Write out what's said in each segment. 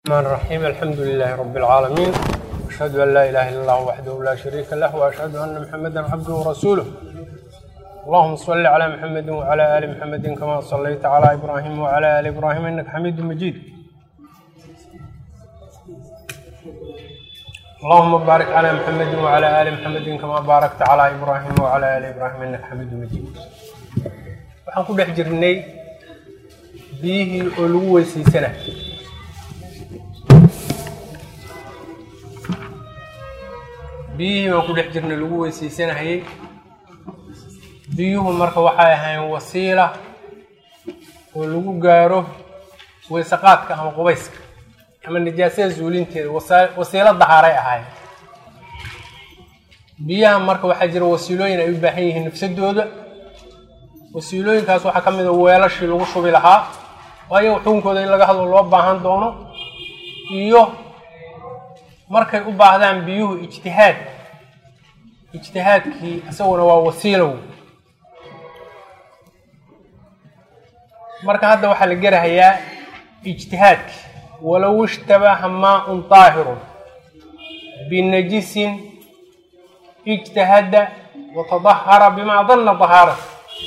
الرحمن الرحيم الحمد لله رب العالمين أشهد أن لا إله إلا الله وحده لا شريك له وأشهد أن محمدا عبده ورسوله اللهم صل على محمد وعلى آل محمد كما صليت على إبراهيم وعلى آل إبراهيم إنك حميد مجيد اللهم بارك على محمد وعلى آل محمد كما باركت على إبراهيم وعلى آل إبراهيم إنك حميد مجيد waxaan ku dhex jirnay biyihii oo lagu weysaysana biyihii baan ku dhex jirnay lagu weysaysanahayey biyuhu marka waxay ahayn wasiila oo lagu gaaro weysaqaadka ama qubayska ama nijaasada zuulinteeda wasiilo dahaaray ahaayeen biyaha marka waxaa jira wasiilooyin ay u baahan yihiin nafsadooda wasiilooyinkaas waxaa ka mid a weelashii lagu shubi lahaa waayo xukunkooda in laga hadlo loo baahan doono iyo markay u baahdaan biyuhu ijtihaad ijtihaadkii isaguna waa wasiilow marka hadda waxaa la gerahayaa ijtihaadki walow ishtabaha maa-un daahirun binajisin ijtahada watadahara bimaa danna dahaarata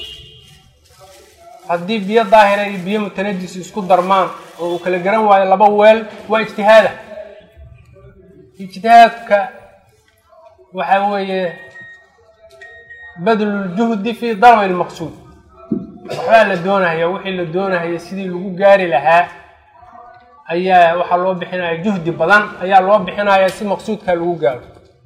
haddii biyo daahira iyo biyo mutanajis isku darmaan oo uu kala garan waayo laba weel waa ijtihaada ijtihaadka waxaa weeye badluljuhdi fi dalabi lmaqsuud waxbaa la doonaya wixii la doonahaya sidii lagu gaari lahaa ayaa waxaa loo bixinaya juhdi badan ayaa loo bixinaya si maqsuudka lagu gaaro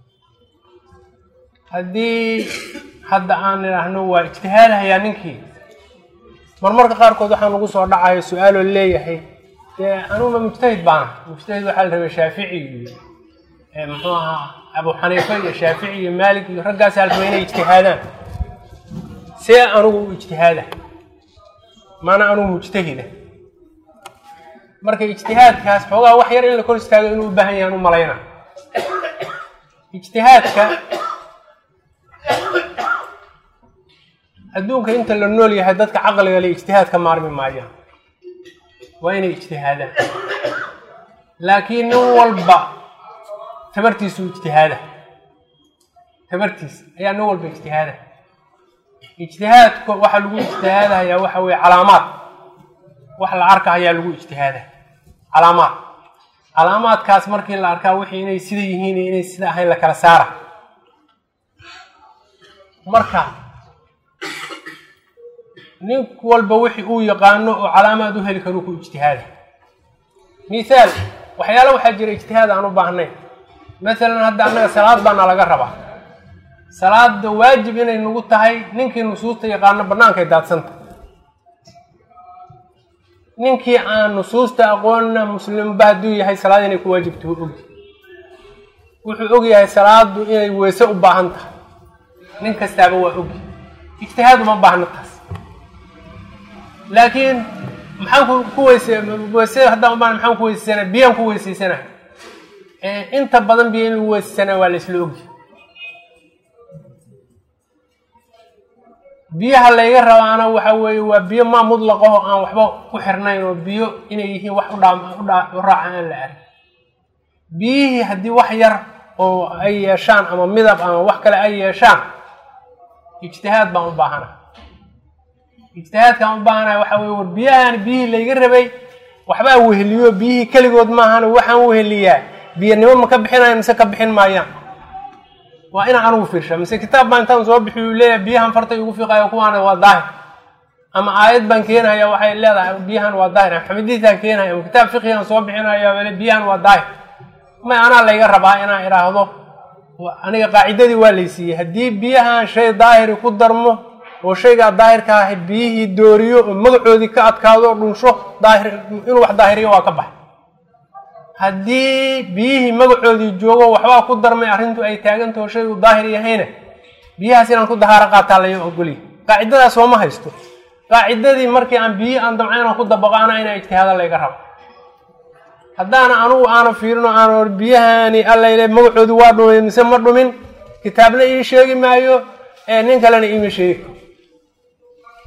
haddii hadda aan idhaahno waa ijtihaadahayaa ninkii marmarka qaarkood waxaa nagu soo dhacaya su-aaloo leeyahay dee anuguma mujtahid baana mujtahid waxaa la rabay shaafici iyo muxuu ahaa abu xaniifa iyo shaafici iyo maalik iyo raggaasi halraba inay ijtihaadaan see anugu u ijtihaada maana anugu mujtahida marka ijtihaadkaas xoogaa wax yar in la kor istaago inuu u baahan yahan u malayna ijtihaadka adduunka inta la nool yahay dadka caqliga le ijtihaad ka maarmi maayaan waa inay ijtihaadaan laakiin nin walba tabartiisu ijtihaada tabartiisa ayaa nin walba ijtihaada ijtihaadka waxaa lagu ijtihaadahayaa waxa weye calaamaad wax la arka ayaa lagu ijtihaada calaamaad calaamaadkaas markii la arkaa wixii inay sida yihiin iyo inay sida ahayn la kala saara marka nin walba wixii uu yaqaano oo calaamaad u heli karuu ku ijtihaada mithaal waxyaala waxaa jira ijtihaad aan u baahnayn masalan hadda annaga salaad baana laga rabaa salaada waajib inay nagu tahay ninkii nusuusta yaqaano bannaankay daadsanta ninkii aan nusuusta aqoonna muslimba hadduu yahay salaad inay ku waajibto ogi wuxuu og yahay salaadu inay weyse u baahan tahay nin kastaaba waa ogi ijtihaad uma baahno taas laakiin maxaan ku weyse weyse haddaan ubaan maxaan ku weysaysana biyaan ku weysaysana inta badan biyo in lagu weysaysana waa la isla ogi biyaha layga rabaana waxa weeye waa biyo maa mudlaqaho aan waxba ku xirnayn oo biyo inay yihiin wax udhaam u raacan aan la arag biyihii haddii wax yar oo ay yeeshaan ama midab ama wax kale ay yeeshaan ijtihaad baan u baahana ijtihaadkaan u baahanaya waxa weye war biyahan biyihii layga rabay waxbaa weheliyo biyihii keligood maahan waxaan weheliyaa biyanimo ma ka bixinayo mise ka bixin maayaan waa inaan anugu fiirsha mise kitaab baa intaan soo bixiy uu leeyahay biyahan fartay ugu fiiqayo kuwaana waa daahir ama aayad baan keenaya waxay leedahay biyahan waa daahir ama xamadiisaan keenaya ama kitaab fiqigaan soo bixinaya wale biyahan waa daahir may anaa layga rabaa inaan idhaahdo aniga qaacidadii waa laysiiyey haddii biyahan shay daahiri ku darmo oo shaygaa daahirka ahi biyihii dooriyo oo magacoodii ka adkaado oo dhunsho daahir inuu wax daahiriyo waa ka baxay haddii biyihii magacoodii joogo waxbaa ku darmay arrintu ay taagantaho shay uu daahir yahayna biyahaas inaan ku dahaaro qaataa laga ogolya qaacidadaas sooma haysto qaacidadii markii aan biyihii aan damca inaan ku dabaqo anaa inaa ijtihaada layga rabo haddaana anugu aanan fiirino aan biyahani allayle magacoodii waa dhumay mise ma dhumin kitaabna ii sheegi maayo nin kalena iima sheegi karo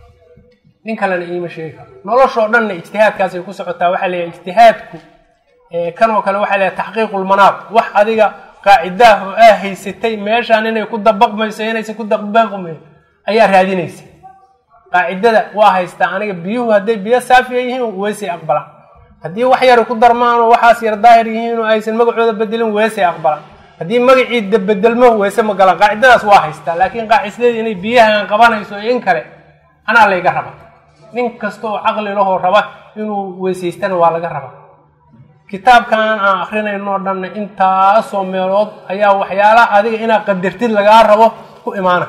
nin kalena iima sheegi karo noloshoo dhanna ijtihaadkaasay ku socotaa waxaa leeyahay ijtihaadku kan oo kale waxaa leedahay taxqiiqulmanaad wax adiga qaacidaah oo aa haysatay meeshaan inay ku dabaqmayso inaysan ku dabaqmayn ayaa raadinaysa qaacidada waa haystaa aniga biyuhu hadday biyo saafiya yihiin weysay aqbalaan haddii wax yar ku darmaan oo waxaas yar daahir yihiin oo aysan magacooda bedelin weysay aqbalaan haddii magacii bedelmo weyse ma galaan qaacidadaas waa haystaa laakiin qaacidadeeda inay biyahan qabanayso iyo in kale anaa layga raba nin kasta oo caqli lahoo raba inuu weysaystana waa laga rabaa kitaabkan aan akrinayno dhanna intaasoo meelood ayaa waxyaalaha adiga inaad qadartid lagaa rabo ku imaana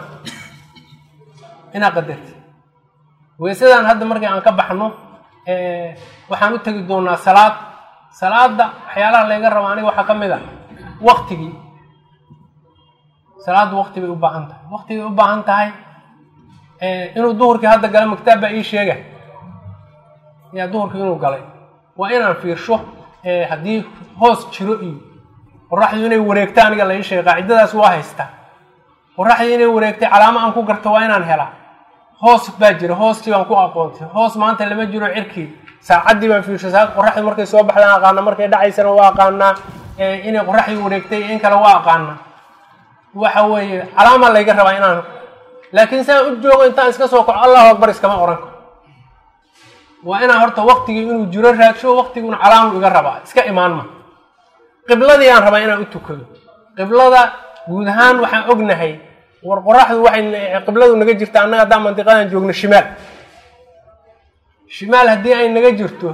inaad qadartid weysadan hadda markii aan ka baxno waxaan u tegi doonaa salaad salaada waxyaalaha layga rabo aniga waxaa ka mid a waktigii salaaddu wakti bay u baahan tahay waktigay u baahan tahay inuu duhurkii hadda gala maktaab baa ii sheega yaa duhurkii inuu galay waa inaan fiirsho haddii hoos jiro iyo qoraxdu inay wareegto aniga la ii sheegay qaacidadaas waa haystaa qoraxdii inay wareegtay calaamo aan ku garto waa inaan helaa hoos baa jira hoostii baan ku aqoontay hoos maanta lama jiro cirkii saacaddii baan fiirsho saa qoraxdu markay soo baxdaan aqaana markay dhacaysana waa aqaanaa inay qoraxdii wareegtay in kale waa aqaanaa waxa weeye calaama layga rabaa inaan laakiin saan u joogo intaan iska soo kaco allahu akbar iskama oran karo waa inaan horta waktigii inuu jiro raagsho waktiguna calaamu iga rabaa iska imaan ma qibladii aan rabaa inaan u tukado qiblada guud ahaan waxaan ognahay war qoraxdu waxay qibladu naga jirta annaga haddaan mandiqadan joogno shimaal shimaal haddii ay naga jirto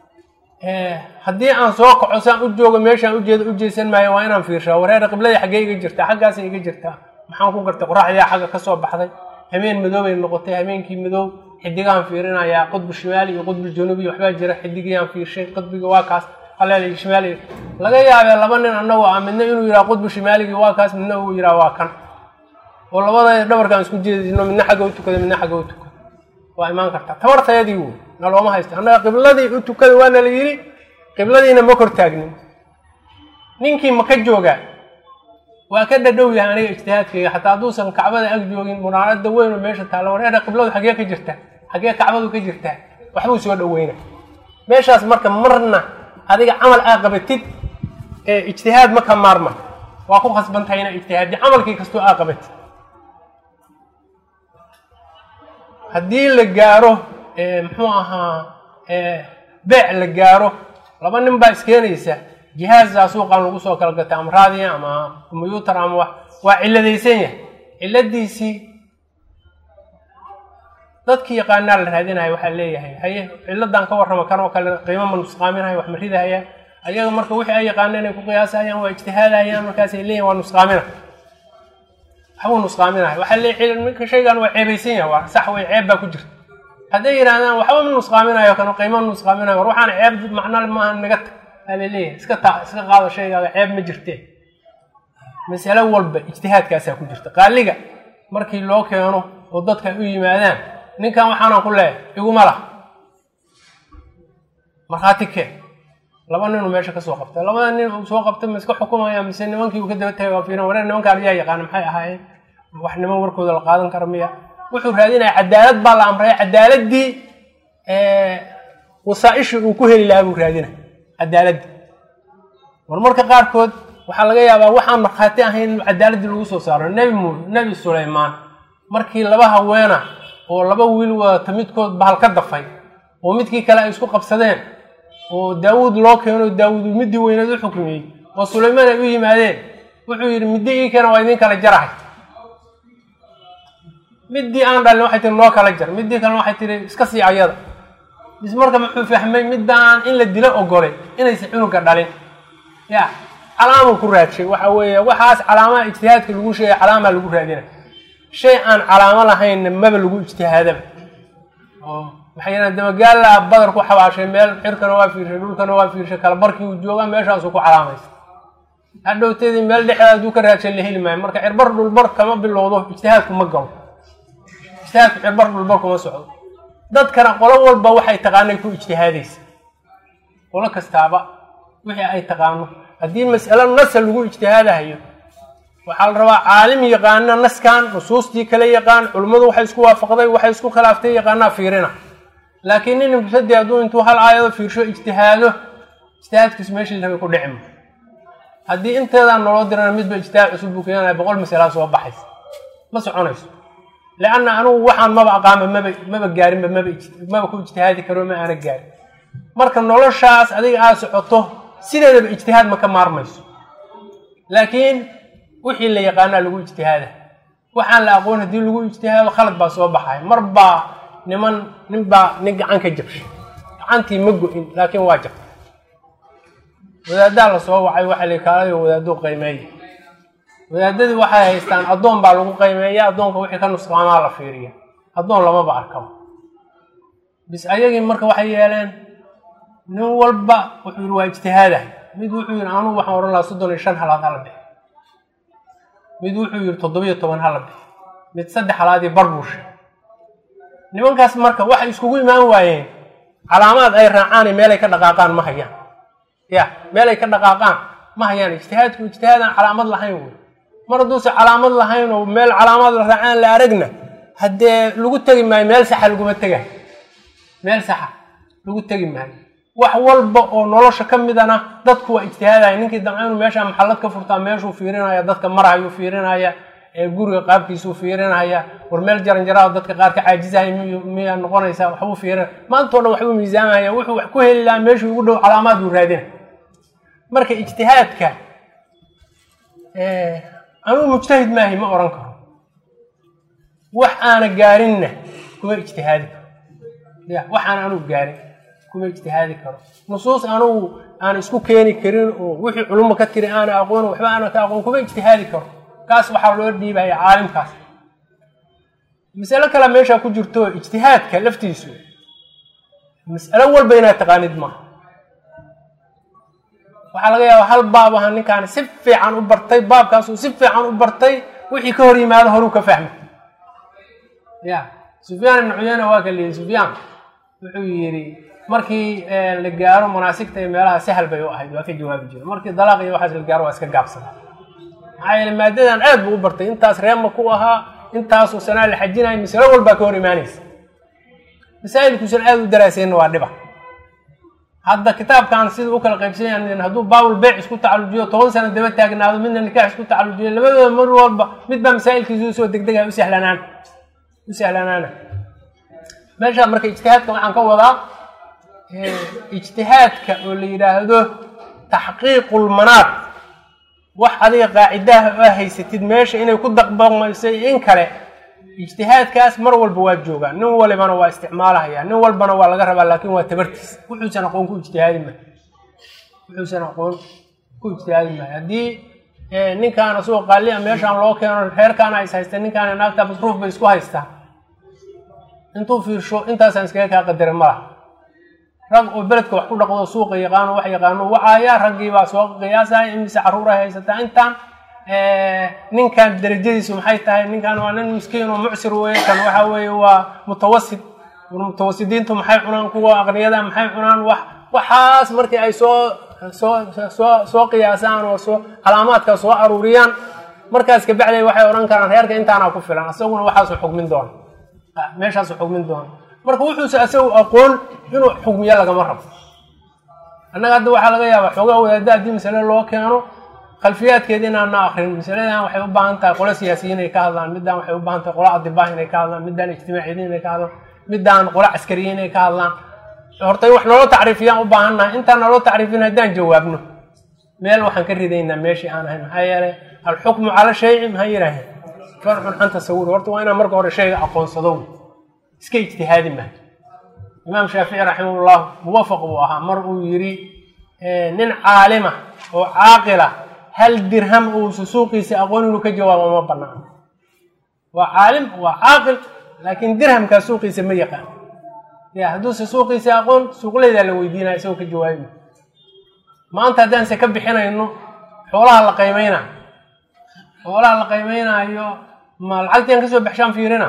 haddii aan soo kaco saan u joogo meeshaan ujeeda u jeesan maayo waa inaan fiirshaa wareera qibladii xaggee iga jirtaa xaggaasay iga jirtaa maxaan ku gartay qoraxdii xagga ka soo baxday habeen madoobay noqotay habeenkii madoob xidigahan fiirinayaa qudbu shimaali iyo qudbu januubi waxbaa jira xidigiyaan fiirshay qudbiga waa kaas haleelay shimaali laga yaabee laba nin annagoo ah midna inuu yidhaha qudbu shimaaligii waa kaas midna uu yidhaha waa kan oo labada dhabarkaan isku jeedino midna xagga u tukada midna xagga u tukada waa imaan kartaa tabartayadii wey na looma haysto annaga qibladii u tukada waa nala yidhi qibladiina ma kor taagnin ninkii ma ka joogaa waa ka dhadhow yahay aniga ijtihaadkayga xataa hadduusan kacbada ag joogin munaarada weyn oo meesha taalla wareera qibladu xaggee ka jirtaa xaggee kacbadu ka jirtaa waxbuu soo dhaweyna meeshaas marka marna adiga camal aa qabatid ee ijtihaad ma ka maarma waa ku khasban tahay inaa ijtihaadi camalkii kastoo aa qabatid haddii la gaaro muxuu ahaa beec la gaaro laba nin baa iskeenaysa jihaaza suuqan lagu soo kala gatay ama raadiya ama combyuutar ama wax waa ciladaysan yahay ciladiisii dadkii yaqaanaa la raadinaya waxaa leeyahay haye ciladan ka warrama kan oo kale qiimo ma nusqaaminaya wax ma ridahayaan ayaga marka wixii ay yaqaana inay ku qiyaasayaan waa ijtihaadayaan markaasay leeyihin waa nusqaamina waxbuu nusqaaminaya waxaa leeyahay ninka shaygan waa ceebaysan yahay waa sax way ceeb baa ku jirta hadday yidhahdaan waxba ma nusqaaminayo kan qiimo nusqaaminayo war waxaan ceeb macna maaha naga tag aa laleeyahay iska taa iska qaado shaygaaga ceeb ma jirte masalo walba ijtihaadkaasaa ku jirta qaaliga markii loo keeno oo dadka u yimaadaan ninkan waxaanaan ku leeyahay iguma lah markhaati keen laba ninuu meesha kasoo qabtay labada nin uu soo qabtay ma iska xukumaya mise nimankii uu ka daba tagay waa fiiran wareer nimankaan ayaa yaqaana maxay ahaayeen wax niman warkooda la qaadan kara miya wuxuu raadinaya cadaalad baa la amray cadaaladii wasaaishii uu ku heli lahaa buu raadinaya cadaaladii marmarka qaarkood waxaa laga yaabaa waxaan markhaati ahayn in cadaaladii lagu soo saaro nebi mu nebi sulaymaan markii laba haweena oo laba wiil wadata midkood bahal ka dafay oo midkii kale ay isku qabsadeen oo daawuud loo keeno daawuud uu midii weyneed u xukmiyey oo sulaymaan ay u yimaadeen wuxuu yidhi middi ii keena waa idin kala jarahay midii aan dhalin waxay tihi noo kala jar midii kalena waxay tihi iska sii ayada bis marka muxuu fahmay midaan in la dilo ogolay inaysan cunuga dhalin ya calaamuu ku raadshay waxa weeye waxaas calaamaha ijtihaadka lagu sheegay calaamaa lagu raadina shay aan calaamo lahaynna maba lagu ijtihaadaba oo waxay yidhahan dabagaalla badar ku xabaashay meel xirkana waa fiirshay dhulkana waa fiirshay kala barkii uu joogaa meeshaasuu ku calaamaysa hadhowteedii meel dhexdeeda hadduu ka raadshay la heli maayo marka cirbar dhulbar kama bilowdo ijtihaadku ma galo ijtihaadku cirbar dhulbar kuma socdo dadkana qolo walba waxay taqaanay ku ijtihaadaysa qolo kastaaba wixii ay taqaano haddii mas'alo nasa lagu ijtihaadahayo waxaa la rabaa caalim yaqaana naskan nusuustii kale yaqaan culimmadu waxay isku waafaqday waxay isku khilaaftay yaqaanaa fiirina laakiin nin mubtadi hadduu intuu hal aayado fiirsho ijtihaado ijtihaadkiisu meeshii rabay ku dhici ma haddii inteedaan naloo dirana midba ijtihaad cusub buu keenaya boqol masalaa soo baxaysa ma soconayso leanna anugu waxaan maba aqaama maba maba gaarinba maba maba ku ijtihaadi karo ma aana gaarin marka noloshaas adiga aad socoto sideedaba ijtihaad ma ka maarmayso laakiin wixii la yaqaanaa lagu ijtihaada waxaan la aqoon haddii lagu ijtihaado khalad baa soo baxay mar baa niman nin baa nin gacan ka jabshay gacantii ma go-in laakiin waa jabtay wadaaddaa la soo wacay waxa la kaalayo wadaaduu qiimeeya wadaadadii waxay haystaan addoon baa lagu qiimeeya addoonka wixii ka nusqaamaa la fiiriya addoon lamaba arkaba bis ayagii marka waxay yeeleen nin walba wuxuu yihi waa ijtihaadah mid wuxuu yihi anugu waxaan odhan lahaa soddon iyo shan halaad hala bixi mid wuxuu yihi toddobiyo toban hala bixi mid saddex halaadii bar buu sheegay nimankaas marka waxay iskugu imaan waayeen calaamaad ay raacaan meelay ka dhaqaaqaan ma hayaan ya meelay ka dhaqaaqaan ma hayaan ijtihaadku ijtihaadaan calaamad lahayn wey mar hadduusa calaamad lahayn oo meel calaamaad la raacaan la aragna haddee lagu tegi maayo meel saxa laguma tegayo meel saxa lagu tegi maayo wax walba oo nolosha ka midana dadku waa ijtihaadaya ninkii damca inuu meesha maxallad ka furtaa meeshuu fiirinaya dadka marayuu fiirinaya ee guriga qaabkiisuu fiirinaya war meel jaranjaraa dadka qaar ka caajizaya miyaa noqonaysa waxbuu fiirinaya maantao dhan waxbuu miisaamaya wuxuu wax ku heli lahaa meeshuu ugu dhow calaamaad buu raadina marka ijtihaadka anugu mujtahid maahi ma oran karo wax aana gaarinna kuma ijtihaadi karo ya wax aan anugu gaarin kuma ijtihaadi karo nusuus anugu aan isku keeni karin oo wixii culumma ka tiri aana aqoon waxba aana ka aqoon kuma ijtihaadi karo kaas waxaa loo dhiibaya caalimkaas masalo kale meeshaa ku jirto ijtihaadka laftiisu mas'alo walba inaad taqaanid maaha waxaa laga yaaba hal baab aha ninkaan si fiican u bartay baabkaasuu si fiican u bartay wixii ka hor yimaado horuu ka fahmay ya sufyaan ibnu cuyeyne waa ka liyihi sufyaan wuxuu yidhi markii la gaaro manaasigta iyo meelaha sahal bay u ahayd waa ka jawaabi jira markii dalaaq iyo waxaas la gaaro waa iska gaabsada maxaa yeele maadadan aad buu u bartay intaas reema ku ahaa intaasuu sanaa la xajinaya masalo walbaa ka hor imaanaysa masaa'ilkuusan aad u daraasayna waa dhiba hadda kitaabkan sida u kala qaybsan yahan hadduu baabul beyc isku tacalujiyo toban sano daba taagnaado midna nikaax isku tacalujiyo labadooda mar walba midbaa masaa'ilkiisa usoo degdegaya u sahlanaan u sahlanaana meeshaa marka ijtihaadka waxaan ka wadaa ijtihaadka oo la yidhaahdo taxqiiqulmanaad wax adiga qaacidaha oo haysatid meesha inay ku daqbamaysay in kale ijtihaadkaas mar walba waa joogaa nin walibana waa isticmaalahaya nin walbana waa laga rabaa laakin waa tabartiis wuxuusan aqoon ku ijtihaadi mahay wuxuusan aqoon ku ijtihaadi mahay haddii ninkaana suuq qaali a meeshaan loo keeno reerkaana is haysta ninkaana naagta masruuf bay isku haystaa intuu fiirsho intaasaan iskaga kaa qadarin malaha rag oo beledka wax ku dhaqdo suuqa yaqaano wax yaqaano wacaaya raggiibaa soo qiyaasaya imise carruur ay haysataa intaan ninkan darajadiisu maxay tahay ninkan waa nin miskiin oo mucsir weeye kan waxa weeye waa mutawasit mutawasidiintu maxay cunaan kuwa aqniyada maxay cunaan wax waxaas markii ay soo soo soo soo qiyaasaan oo soo calaamaadka soo aruuriyaan markaas kabacday waxay odhan karaan reerka intaana ku filan asaguna waxaasu xugmin doona meeshaasu xugmin doona marka wuxuuse asagu aqoon inuu xugmiyo lagama rabo annaga hadda waxaa laga yaabaa xoogaa wadaada haddii masale loo keeno khalfiyaadkeeda inaana akrin masaladan waxay u baahan tahay qolo siyaasiyiin inay ka hadlaan middan waxay u baahan tahay qolo adibah inay ka hadlaan middan ijtimaaciyiin inay ka hadlaan middan qolo caskariyiin inay ka hadlaan horta wax naloo tacriifiyaan u baahannahay intaan naloo tacriifin haddaan jawaabno meel waxaan ka ridaynaa meeshii aan ahayn maxaa yeelay alxukmu cala shayci maxaa yidhaaheen farxun can tasawuri horta waa inaan marka hore shayga aqoonsado iska ijtihaadi maayo imaam shaafici raximahullah muwafaq buu ahaa mar uu yidhi nin caalima oo caaqila hal dirham uusa suuqiisa aqoon inuu ka jawaabo ma banaan waa caalim waa caaqil laakiin dirhamkaa suuqiisa ma yaqaan ya hadduuse suuqiisa aqoon suuqleydaa la weydiinaya isagoo ka jawaabi maanta haddaanse ka bixinayno xoolaha la qiimeyna xoolaha la qiimeynaayo ma lacagtii aan kasoo baxshaan fiirina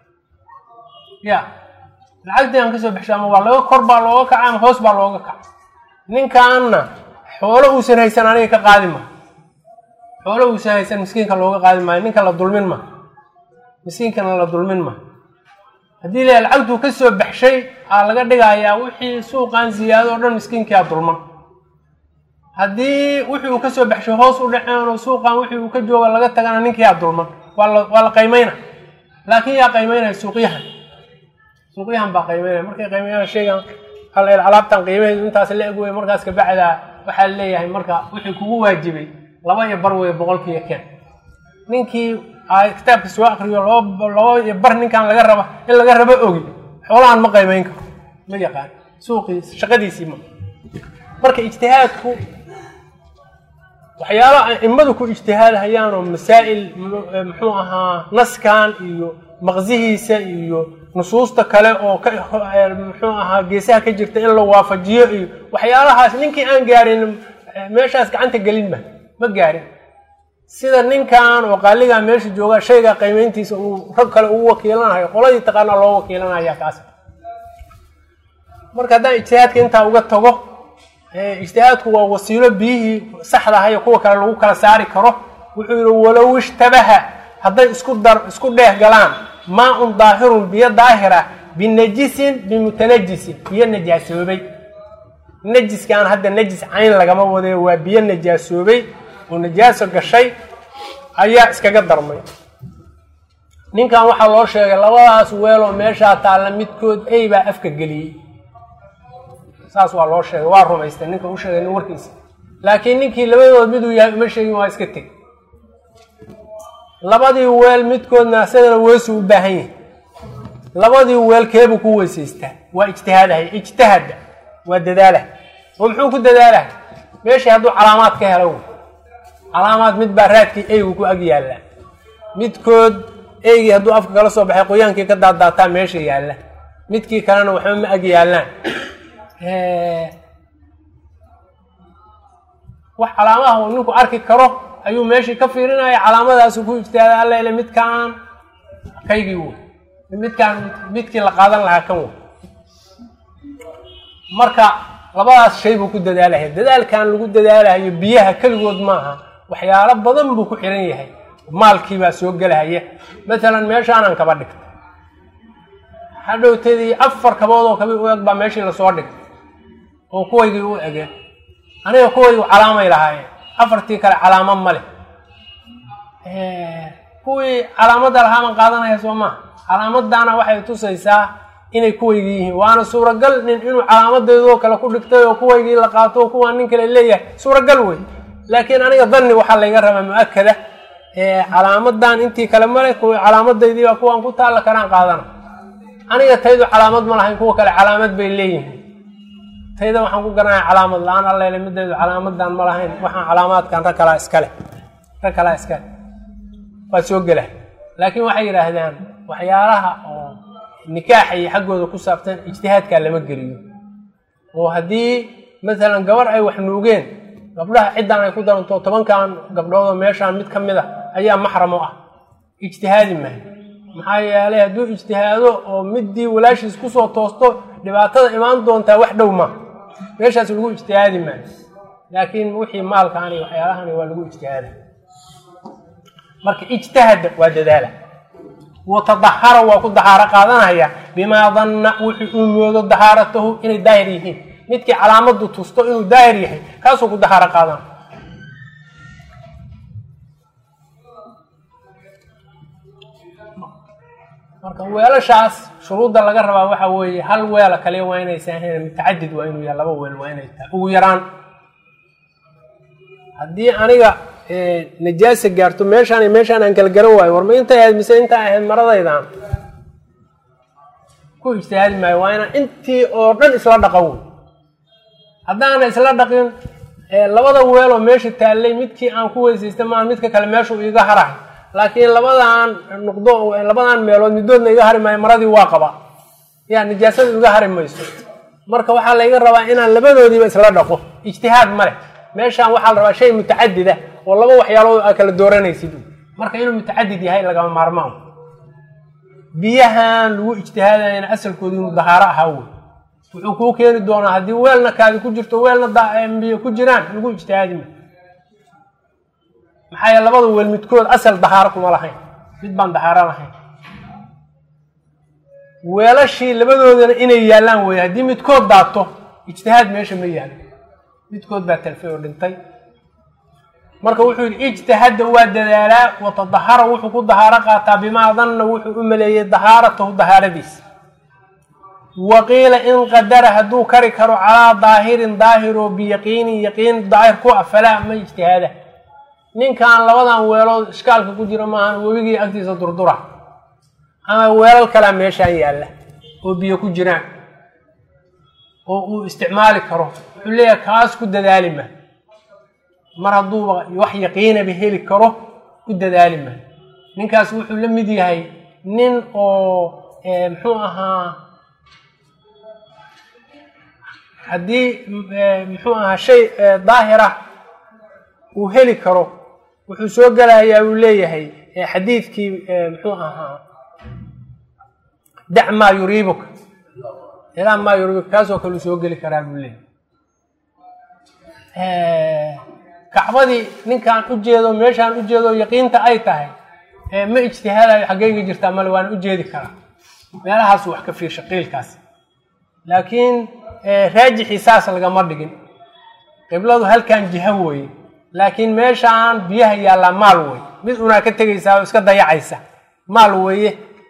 ya lacagtii aan kasoo baxshaan ma waa laga kor baa looga kaca ama hoos baa looga kaca ninkaanna xoolo uusan haysan aniga ka qaadi ma xoolo uusan haysan miskiinka looga qaadi maayo ninka la dulmin ma miskiinkana la dulmin ma haddii la lacagtuu ka soo baxshay aa laga dhigayaa wixii suuqan ziyaado o dhan miskiinkia dulman haddii wixii uu kasoo baxshay hoos u dhaceen oo suuqan wixii uu ka jooga laga tagana ninkiyaa dulman waa la waa la qaymayna laakiin yaa qaymaynaya suuqyahan suuqyahan baa qaymaynaya markay qaymaynayaan sheegan hal alaabtan qiimaheedu intaas la eg wey markaas kabacdaa waxaa leeyahay marka wixii kugu waajibay laba iyo bar wey boqolkiiyo keen ninkii kitaabka soo akriyo laba laba iyo bar ninkan laga raba in laga rabo ogi xoolahan ma qaymayn karo ma yaqaan suuqii shaqadiisii ma marka ijtihaadku waxyaalo aimadu ku ijtihaadhayaan oo masaa'il muxuu ahaa naskan iyo maqsihiisa iyo nusuusta kale oo ka muxuu ahaa geesaha ka jirta in la waafajiyo iyo waxyaalahaas ninkii aan gaarin meeshaas gacanta gelin ma ma gaarin sida ninkan oo qaaligaa meesha jooga shayga qiimeyntiisa uu rag kale ugu wakiilanayo qoladii taqaana loo wakiilanaya kaas marka haddaan ijtihaadka intaa uga tago ijtihaadku waa wasiilo biyihii saxda ahayo kuwa kale lagu kala saari karo wuxuu yihi walow ishtabaha hadday isku dar isku dheeh galaan maa-un daahirun biyo daahira binajisin bimutanajisin biyo najaasoobay najiskaan hadda najis cayn lagama wadayo waa biyo najaasoobay oo najaaso gashay ayaa iskaga darmay ninkan waxaa loo sheegay labadaas weeloo meeshaa taalla midkood ey baa afka geliyey saas waa loo sheegay waa rumaystay ninka u sheegay nin warkiisa laakiin ninkii labadood miduu yahay uma sheegin waa iska teg labadii weel midkoodna isagana weesu u baahan yahay labadii weel keebuu ku weysaystaa waa ijtihaadahay ijtahada waa dadaalah oo muxuu ku dadaalahay meeshii hadduu calaamaad ka helo calaamaad mid baa raadkii eygu ku ag yaalla midkood eygii hadduu afka kala soo baxay qoyaankii ka daadaataa meesha yaalla midkii kalena waxba ma ag yaallaan wax calaamaha uu ninku arki karo ayuu meeshii ka fiirinaya calaamadaasu ku ijtihaaday alla ile midkaan kaygii wey midkaan midkii la qaadan lahaa kan wey marka labadaas shay buu ku dadaalaya dadaalkan lagu dadaalahayo biyaha keligood maaha waxyaalo badan buu ku xiran yahay maalkiibaa soo gelahaya matalan meeshaanan kaba dhigta hadhowtadii afar kabood oo kabi u eg baa meeshii lasoo dhigay oo kuwaygii u egeen aniga kuwaygu calaamay lahaayeen afartii kale calaamo ma leh kuwii calaamadda lahaaban qaadanaya soo maha calaamaddaana waxay tusaysaa inay kuwaygii yihiin waana suuragal nin inuu calaamadeedoo kale ku dhigtay oo kuwaygii la qaato oo kuwaa nin kale leeyahay suuragal wey laakiin aniga danni waxaa layga rabaa mu-akada calaamadan intii kale male kuwa calaamadaydii baa kuwaan ku taalla karaan qaadana aniga taydu calaamad ma lahayn kuwa kale calaamad bay leeyihiin tayda waxaan ku garanaya calaamad la-aan allele midaydu calaamadan ma lahayn waxaan calaamaadkan rag kalaa iskale rag kalaa iskale waa soo gela laakiin waxay yidhaahdaan waxyaalaha oo nikaaxa iyo xaggooda ku saabsan ijtihaadkaa lama geliyo oo haddii masalan gabar ay wax nuugeen gabdhaha ciddan ay ku daranto tobankan gabdhoodoo meeshaan mid ka mid a ayaa maxram u ah ijtihaadi maayo maxaa yeelay hadduu ijtihaado oo middii walaashiis kusoo toosto dhibaatada imaan doontaa wax dhow ma meeshaas lagu ijtihaadi maayo laakiin wixii maalkaani waxyaalahani waa lagu ijtihaada marka ijtahada waa dadaala watadahara waa ku dahaaro qaadanaya bimaa danna wuxuu uu moodo dahaaratahu inay daahir yihiin midkii calaamadu tusto inuu daahir yahay kaasuu ku dahaaro qaadana marka weelashaas shuruudda laga rabaa waxa weeye hal weela kaliya waa inaysan ahayn mutacadid waa inuu yahay laba weel waa inay tahay ugu yaraan haddii aniga najaasa gaarto meeshaan iyo meeshaan aan kala garan waayo war ma intay ahayd mise intaa ahayd maradaydan ku ijtihaadi maayo waa inaan intii oo dhan isla dhaqan wey haddaana isla dhaqin labada weeloo meesha taallay midkii aan ku weysaystay maan midka kale meeshuu iiga harahay laakiin labadan nuqdo labadan meelood midoodna iga hari maayo maradii waa qaba yaa nijaasada iga hari mayso marka waxaa layga rabaa inaan labadoodiiba isla dhaqo ijtihaad ma leh meeshaan waxaa la rabaa shay mutacadid ah oo laba waxyaalood aa kala dooranaysid marka inuu mutacadid yahay lagama maarmaan biyahan lagu ijtihaadayana asalkoodu inuu dahaaro ahaa wey wuxuu kuu keeni doonaa haddii weelna kaadi ku jirto weelna biyo ku jiraan lagu ijtihaadi ma maxaa yeele labada weel midkood asal dahaaro kuma lahayn mid baan dahaaro lahayn weelashii labadoodana inay yaallaan wey haddii midkood daato ijtihaad meesha ma yaalo midkood baa talfay oo dhintay marka wuxuu yidhi ijtahada waa dadaalaa watadahara wuxuu ku dahaaro qaataa bimaa danna wuxuu u maleeyey dahaaratahu dahaaradiisa wa qiila in qadara hadduu kari karo calaa daahirin daahir oo biyaqiinin yaqiin daahir ku ah falaa ma ijtihaada ninkan labadan weelood ishkaalka ku jira maahan webigii agtiisa durdura ama weelal kalaa meeshaan yaalla oo biyo ku jiraan oo uu isticmaali karo wuxuu leeyahay kaas ku dadaali ma mar hadduuba wax yaqiinaba heli karo ku dadaali ma ninkaas wuxuu la mid yahay nin oo muxuu ahaa haddii muxuu ahaa shay daahira uu heli karo wuxuu soo gelayaa uu leeyahay xadiidkii muxuu ahaa dac maa yuriibuka ilaa maa yuriibuka kaasoo kale uu soo geli karaa buu leeyahay kacbadii ninkaan u jeedo meeshaan u jeedo yaqiinta ay tahay ma ijtihaadayo xaggeyga jirtaa male waan u jeedi karaa meelahaasu wax ka fiirsha qiilkaas laakiin raajixii saas lagama dhigin qibladu halkan jiha weeye laakiin meeshaan biyaha yaallaa maal wey mid unaa ka tegaysaa oo iska dayacaysa maal weeye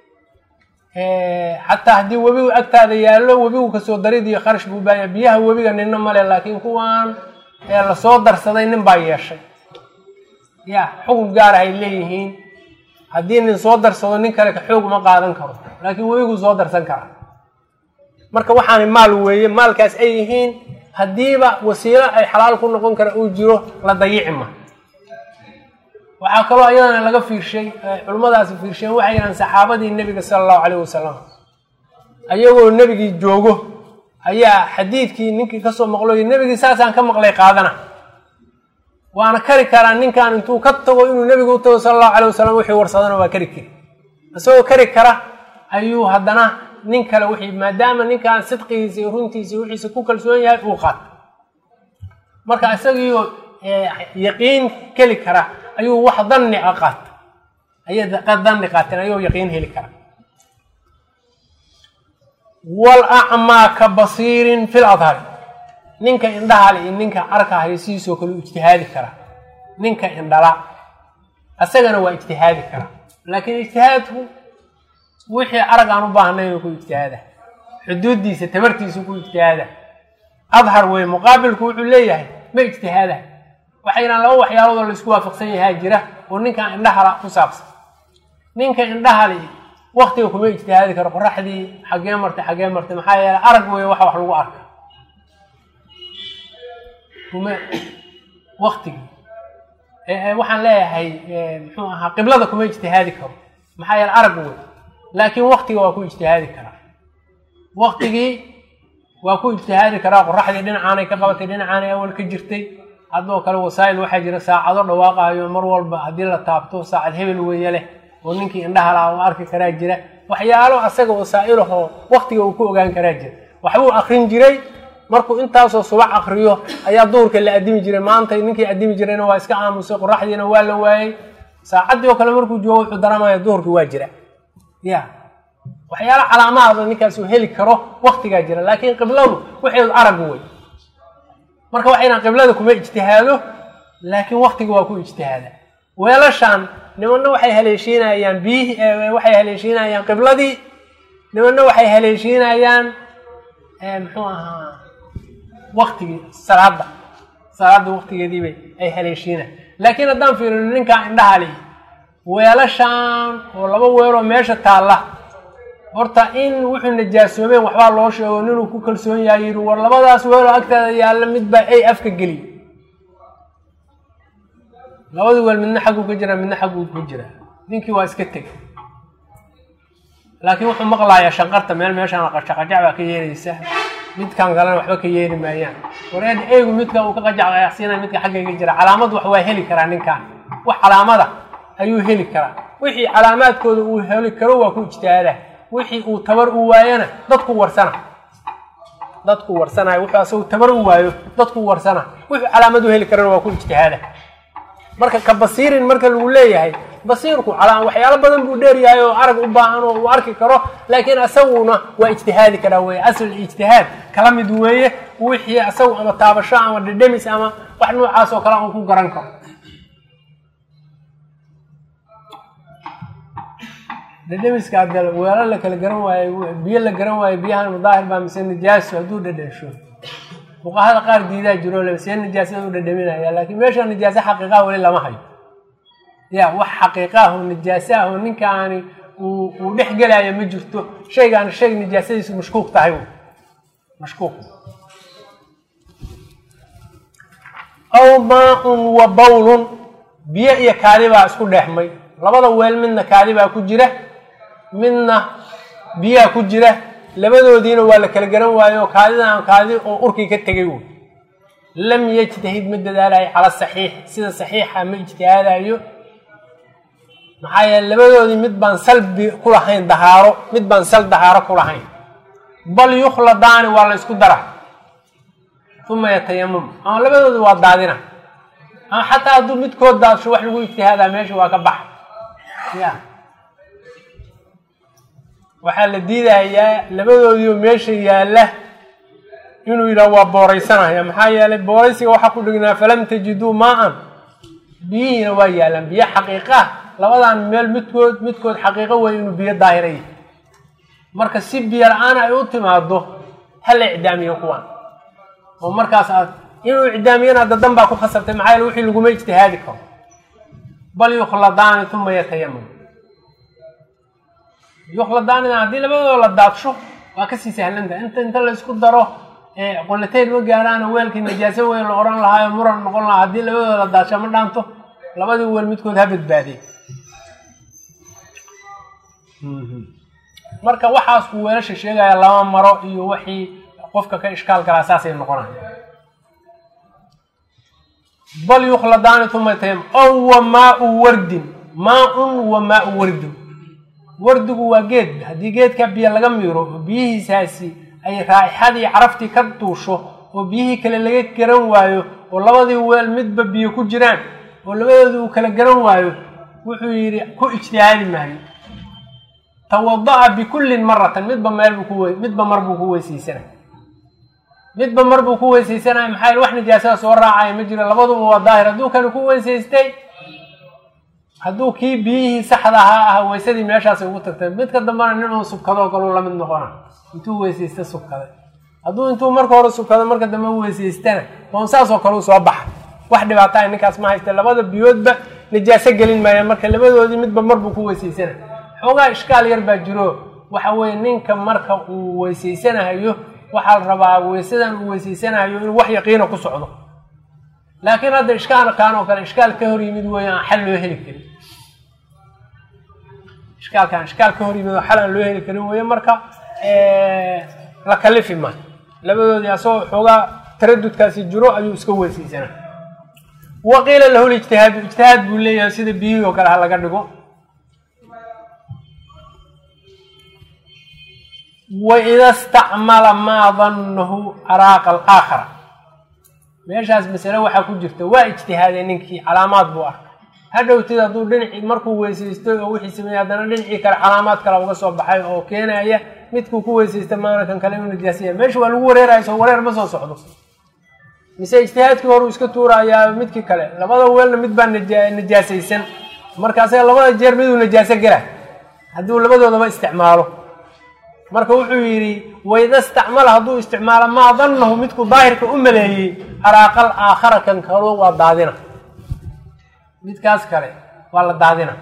xataa haddii webigu agtaada yaallo webigu kasoo darid iyo kharash buu baanya biyaha webiga nina male laakiin kuwaan lasoo darsaday nin baa yeeshay ya xukun gaar ahay leeyihiin haddii nin soo darsado nin kale ka xoog uma qaadan karo laakiin webiguu soo darsan karaa marka waxaani maal weeye maalkaas ay yihiin haddiiba wasiilo ay xalaal ku noqon kara uu jiro la dayici ma waxaa kaloo iyadana laga fiirshay culimmadaasi fiirsheen waxay yidhahan saxaabadii nebiga sala allahu calayh wasalam ayagoo nebigii joogo ayaa xadiidkii ninkii kasoo maqloy nebigii saasaan ka maqlay qaadana waana kari karaa ninkan intuu ka tago inuu nebiga u tago sala allahu calay wasalam wixii warsadana waa kari kari isagoo kari kara ayuu haddana nin kale wixii maadaama ninkan sidqigiisa iyo runtiisa wixiisa ku kalsoon yahay uu qaata marka isagiioo yaqiin keli kara ayuu wax danni a qaata ayay danni qaateen ayuu yaqiin heli kara wal acmaa ka basiirin fil adhari ninka indhahale iyo ninka arkahayo sidiisoo kale u ijtihaadi karaa ninka indhala isagana waa ijtihaadi karaa laakiin ijtihaadku wixii arag aan u baahnay ku ijtihaada xuduuddiisa tabartiisa ku ijtihaada adhar wey muqaabilku wuxuu leeyahay ma ijtihaada waxay yidhahan laba waxyaalood oo laisku waafaqsan yahaa jira oo ninkan indhahala ku saabsan ninka indhahali waktiga kuma ijtihaadi karo qoraxdii xaggee martay xaggee martay maxaa yeele arag wey waxa wax lagu arka kuma waktigii waxaan leeyahay muxuu ahaa qiblada kuma ijtihaadi karo maxaa yeele arag wey laakiin waktiga waa ku ijtihaadi karaa waktigii waa ku ijtihaadi karaa qoraxdii dhinacaanay ka qabatay dhinacaanay awal ka jirtay haddoo kale wasaa'il waxaa jira saacado dhawaaqayo mar walba haddii la taabto saacad hebel weeye leh oo ninkii indhaha laha u arki karaa jira waxyaalo asaga wasaa'ilahoo waktiga uu ku ogaan karaa jira waxbuu akrin jiray markuu intaasoo subax akriyo ayaa duhurka la addimi jiray maanta ninkii addimi jirayna waa iska aamusay qoraxdiina waa la waayey saacaddii oo kale markuu joogo wuxuu daramaya duhurkii waa jira ya waxyaalo calaamahada ninkaas uu heli karo waktigaa jira laakiin qibladu waxeedu arag wey marka waxayna qiblada kuma ijtihaado laakiin waktiga waa ku ijtihaada weelashaan nimanna waxay haleeshiinayaan biyihi waxay haleeshiinayaan qibladii nimanna waxay haleeshiinayaan muxuu ahaa waktigii salaada salaada waktigeediibay ay haleeshiinayan laakiin haddaan fiirino ninkaa indhaha li weelashaan oo laba weeloo meesha taalla horta in wuxuu najaasoomeen waxbaa loo sheego ninuu ku kalsoon yahay yidhi war labadaas weeloo agtaada yaalla midbaa ay afka geliy labadii weel midna xagguu ka jiraa midna xagguu ka jiraa ninkii waa iska tegay laakiin wuxuu maqlayaa shanqarta meel meeshaan qajaqajac baa ka yeeraysa midkan kalena waxba ka yeeri maayaan wareed eygu midka uu ka qajacqayaqsiinaya midka xaggayga jira calaamad wax waa heli karaa ninkan wax calaamada ayuu heli karaa wixii calaamaadkooda uu heli karo waa ku ijtihaadaa wixii uu tabar u waayona dadku warsana dadku warsanayo wuxuu asagu tabar u waayo dadku warsana wuxuu calaamad u heli karana waa ku ijtihaada marka ka basiirin marka lagu leeyahay basiirku calaa waxyaalo badan buu dheeryahay oo arag u baahan oo uu arki karo laakiin asaguna waa ijtihaadi karaa weye asl ijtihaad kala mid weeye wixii asagu ama taabasho ama dhedhemis ama wax noocaas oo kale uu ku garan karo dhedhemiska hadde weelo la kala garan waayo biyo la garan waayo biyahan mudaahir baa mise nijaaso hadduu dhedhensho fuqahada qaar diidaa jiro le see nijaasada u dhedhaminaya laakiin meesha nijaaso xaqiiqaha weli lama hayo ya wax xaqiiqaah oo nijaaso ah oo ninkaani uu uu dhex gelaayo ma jirto shaygaani shay nijaasadiisu mashkuuk tahay mashkuuk aw maa-un wa bawlun biyo iyo kaadi baa isku dheexmay labada weel midna kaadi baa ku jira midna biyaa ku jira labadoodiina waa la kala garan waayo kaadidan kaadi oo urkii ka tegay wy lam yajtahid ma dadaalayo cala saxiix sida saxiixa ma ijtihaadayo maxaa yeele labadoodii mid baan salbi ku lahayn dahaaro mid baan sal dahaaro ku lahayn bal yukhladaani waa la isku dara uma yatayamam ama labadoodi waa daadina ama xataa hadduu midkood daadsho wax lagu ijtihaadaa meesha waa ka bax ya waxaa la diidayaa labadoodiioo meesha yaalla inuu yidhaha waa booraysanaya maxaa yeelay booraysiga waxaa ku dhignaa falam tajiduu maa-an biyihiina waa yaallaan biyo xaqiiqah labadan meel midkood midkood xaqiiqo wey inuu biyo daahiraya marka si biyo la-aan ay u timaado ha la icdaamiyo kuwan oo markaas aad inuu icdaamiyana hadda dan baa ku khasabtay maxaa yeele wixii laguma ijtihaadi karo bal yukhladaani uma yatayamam yukhladaanina haddii labadooda la daadsho waa kasii sahlantaha inta inta la isku daro qolatayn ma gaaraana weelkii najaaso weyn la ohan lahaayo muran noqon lahaa haddii labadooda la daadsho ma dhaanto labadii weel midkood ha badbaadey marka waxaas uu weelasha sheegaya lama maro iyo wixii qofka ka ishkaal galaa saasay noqonaya bal yukhladaani uma yatayam ow wa maa-u wardin maa-un wa maa-u wardin wardigu waa geed haddii geedka biyo laga miiro oo biyihiisaasi ay raaixadii caraftii ka duusho oo biyihii kale laga garan waayo oo labadii weel midba biyo ku jiraan oo labadoodii uu kala garan waayo wuxuu yidhi ku ijtihaadi maayo tawada-a bikullin maratan midba meel buu ku midba mar buu ku weysaysanay midba mar buu ku weysaysanaya maxaa yel wax nijaasada soo raacaya ma jiro labaduba waa daahir hadduu kani ku weysaystay hadduu kii biyihii saxda ahaa ah weysadii meeshaasay ugu tagtay midka dambena nin uu subkadoo kaleu la mid noqona intuu weysaysta subkaday hadduu intuu marka hore subkado marka dambe weysaystana oon saasoo kale u soo baxa wax dhibaataha ninkaas ma haysta labada biyoodba nijaaso gelin maaya marka labadoodii midba mar buu ku weysaysana xoogaa ishkaal yar baa jiro waxa weeye ninka marka uu weysaysanayo waxaa la rabaa weysadan uu weysaysanayo inuu wax yaqiina ku socdo laakiin hadda ishkaalkan oo kale ishkaal ka hor yimid weeye aan xal loo heli karin ishkaalkan ishkaal ka hor yimid oo xal aan loo heli karin weeye marka la kalifi maayo labadoodii asagoo xoogaa taradudkaasi jiro ayuu iska weysaysanaa waqiila lahu lijtihaadu ijtihaad buu leeyahay sida biyihii oo kale ha laga dhigo waida stacmala maa dannahu araaqa alaakhara meeshaas masale waxaa ku jirta waa ijtihaaday ninkii calaamaad buu arkay hadhowtid hadduu dhinacii markuu weysaystay oo wixii sameeyey haddana dhinacii kale calaamaad kale uga soo baxay oo keenaya midkuu ku weysaysta maana kan kale inuu nijaasaya meesha waa lagu wareeraya soo wareer ma soo socdo mise ijtihaadkii hore uu iska tuurayaa midkii kale labada weelna mid baa nija nijaasaysan marka asaga labada jeer miduu najaaso gela hadduu labadoodaba isticmaalo marka wuxuu yidhi wayda istacmala hadduu isticmaalo maa dannahu midku daahirka u maleeyey araaqal aakhara kan kalo waa daadina midkaas kale waa la daadina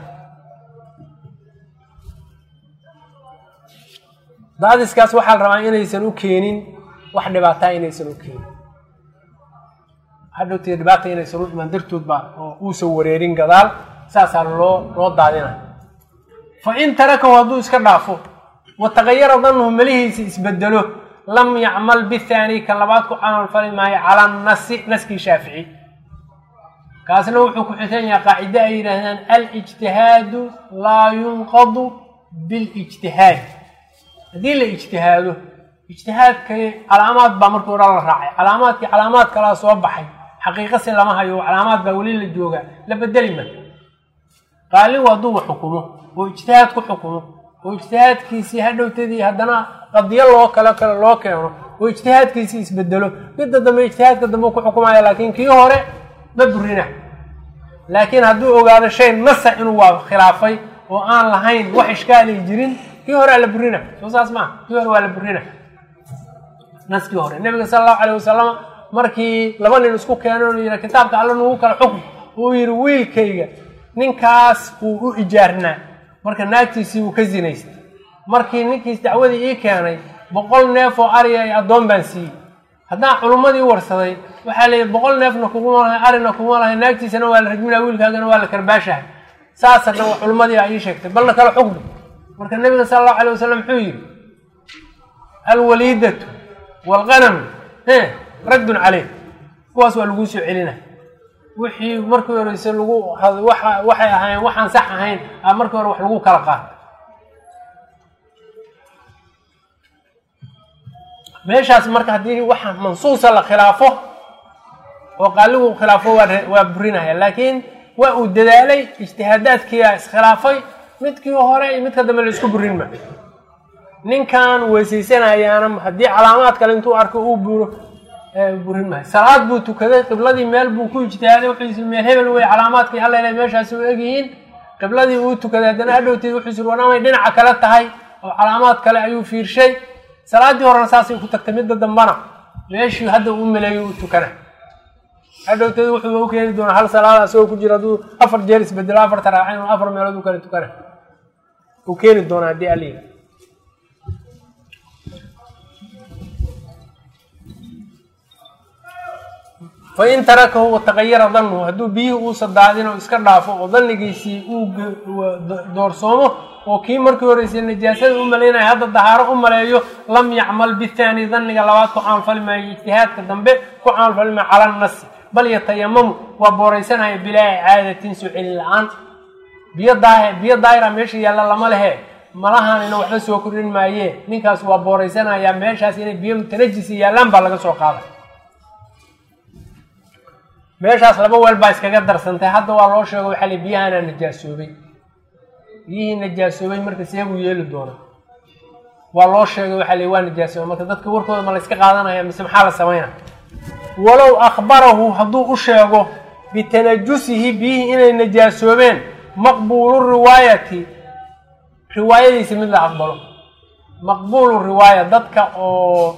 daadiskaas waxaa la rabaa inaysan u keenin wax dhibaataa inaysan u keenin hadhowtee dhibaata inaysan u imaan dartood baa oo uusan wareerin gadaal saasaa loo loo daadina fa in tarakahu hadduu iska dhaafo watagayara dannuhu melihiisa isbedelo lam yacmal bithaani ka labaad ku camal fali maayo calaa nasi naskii shaafici kaasna wuxuu ku xisan yahay qaacide ay yidhaahdaan alijtihaadu laa yunqadu bilijtihaad haddii la ijtihaado ijtihaadkay calaamaad baa markii hore la raacay calaamaadkii calaamaad kalaa soo baxay xaqiiqasi lama hayo calaamaad baa weli la joogaa la bedeli ma qaaligu hadduu xukumo oo ijtihaad ku xukumo oo ijtihaadkiisii hadhowtadii haddana qadiyo loo kale kale loo keeno oo ijtihaadkiisii isbedelo midda dambe ijtihaadka dambe ku xukumaya laakiin kii hore ma burina laakiin hadduu ogaado shay nasa inuu waa khilaafay oo aan lahayn wax ishkaali jirin kii hore la burina soo saas maa kii hore waa la burina naskii hore nabiga sala allahu alayh wasalam markii laba nin isku keeno yidhi kitaabka alla nugu kala xukm uu yidhi wiilkayga ninkaas uu u ijaarnaa marka naagtiisii uu ka zinaystay markii ninkiis dacwadii ii keenay boqol neef oo ariya ay addoon baan siiyey haddaan culummadii warsaday waxaa la yidhi boqol neefna kuguma lahay arina kuguma lahay naagtiisana waa la rajminaa wiilkaagana waa la karbaashahay saasa dhan culummadii aa ii sheegtay balna kala xukmi marka nabiga sala allahu alayh wasalam muxuu yidhi alwaliidatu waalqanamu e raddun caleyh kuwaas waa laguu soo celina wixii markii horeyse lagu waa waxay ahayn waxaan sax ahayn a markii hore wax lagu kala qaato meeshaas marka haddii waxa mansuusa la khilaafo oo qaaligu khilaafo waa waa burinaya laakiin waa uu dadaalay ijtihaadaadkiia iskhilaafay midkii hore iyo midka dambe la isku burin ma ninkan weysaysanayaana haddii calaamaad kale intuu arko uu buro burin maayo salaad buu tukaday qibladii meel buu ku ijtihaaday wuxuu meel hebel wey calaamaadkii alla ila meeshaasi u egyihiin qibladii uu tukaday haddana hadhowteed wuxuu sir wanaamay dhinaca kale tahay oo calaamaad kale ayuu fiirshay salaaddii horena saasay ku tagtay midda dambana meeshii hadda uu maleeyo u tukana hadhowteed wuxuu u keeni doonaa hal salaada isagoo ku jira hadduu afar jeer isbedelo afarta raaca inuu afar meelood u kale tukana uu keeni doonaa haddii aliga fain tarakahu wataqayara danuhu hadduu biyihii uusa daadin oo iska dhaafo oo danigiisii uu doorsoomo oo kii markii horeysay najaasada u malaynaya hadda dahaaro u maleeyo lam yacmal bithaani daniga labaad ku camalfali maayo ijtihaadka dambe ku camalfali maayo cala nasi bal yatayamamu waa booraysanaya bilaa icaadatin soo celin la-aan biyo daa biyo daahira meesha yaalla lama lehe malahanina waxba soo kordhin maayee ninkaas waa booraysanayaa meeshaas inay biyo mutanajisi yaallaan baa laga soo qaaday meeshaas laba weel baa iskaga darsantay hadda waa loo sheego waxaa li biyahanaa najaasoobay biyihii najaasoobay marka seebuu yeeli doona waa loo sheegay waxaa li waa najaasoobay marka dadka warkooda ma la yska qaadanaya mise maxaa la samayna walow akhbarahu hadduu u sheego bitanajusihi biyihii inay najaasoobeen maqbuulu riwaayati riwaayadiisa mid la aqbalo maqbuulu riwaaya dadka oo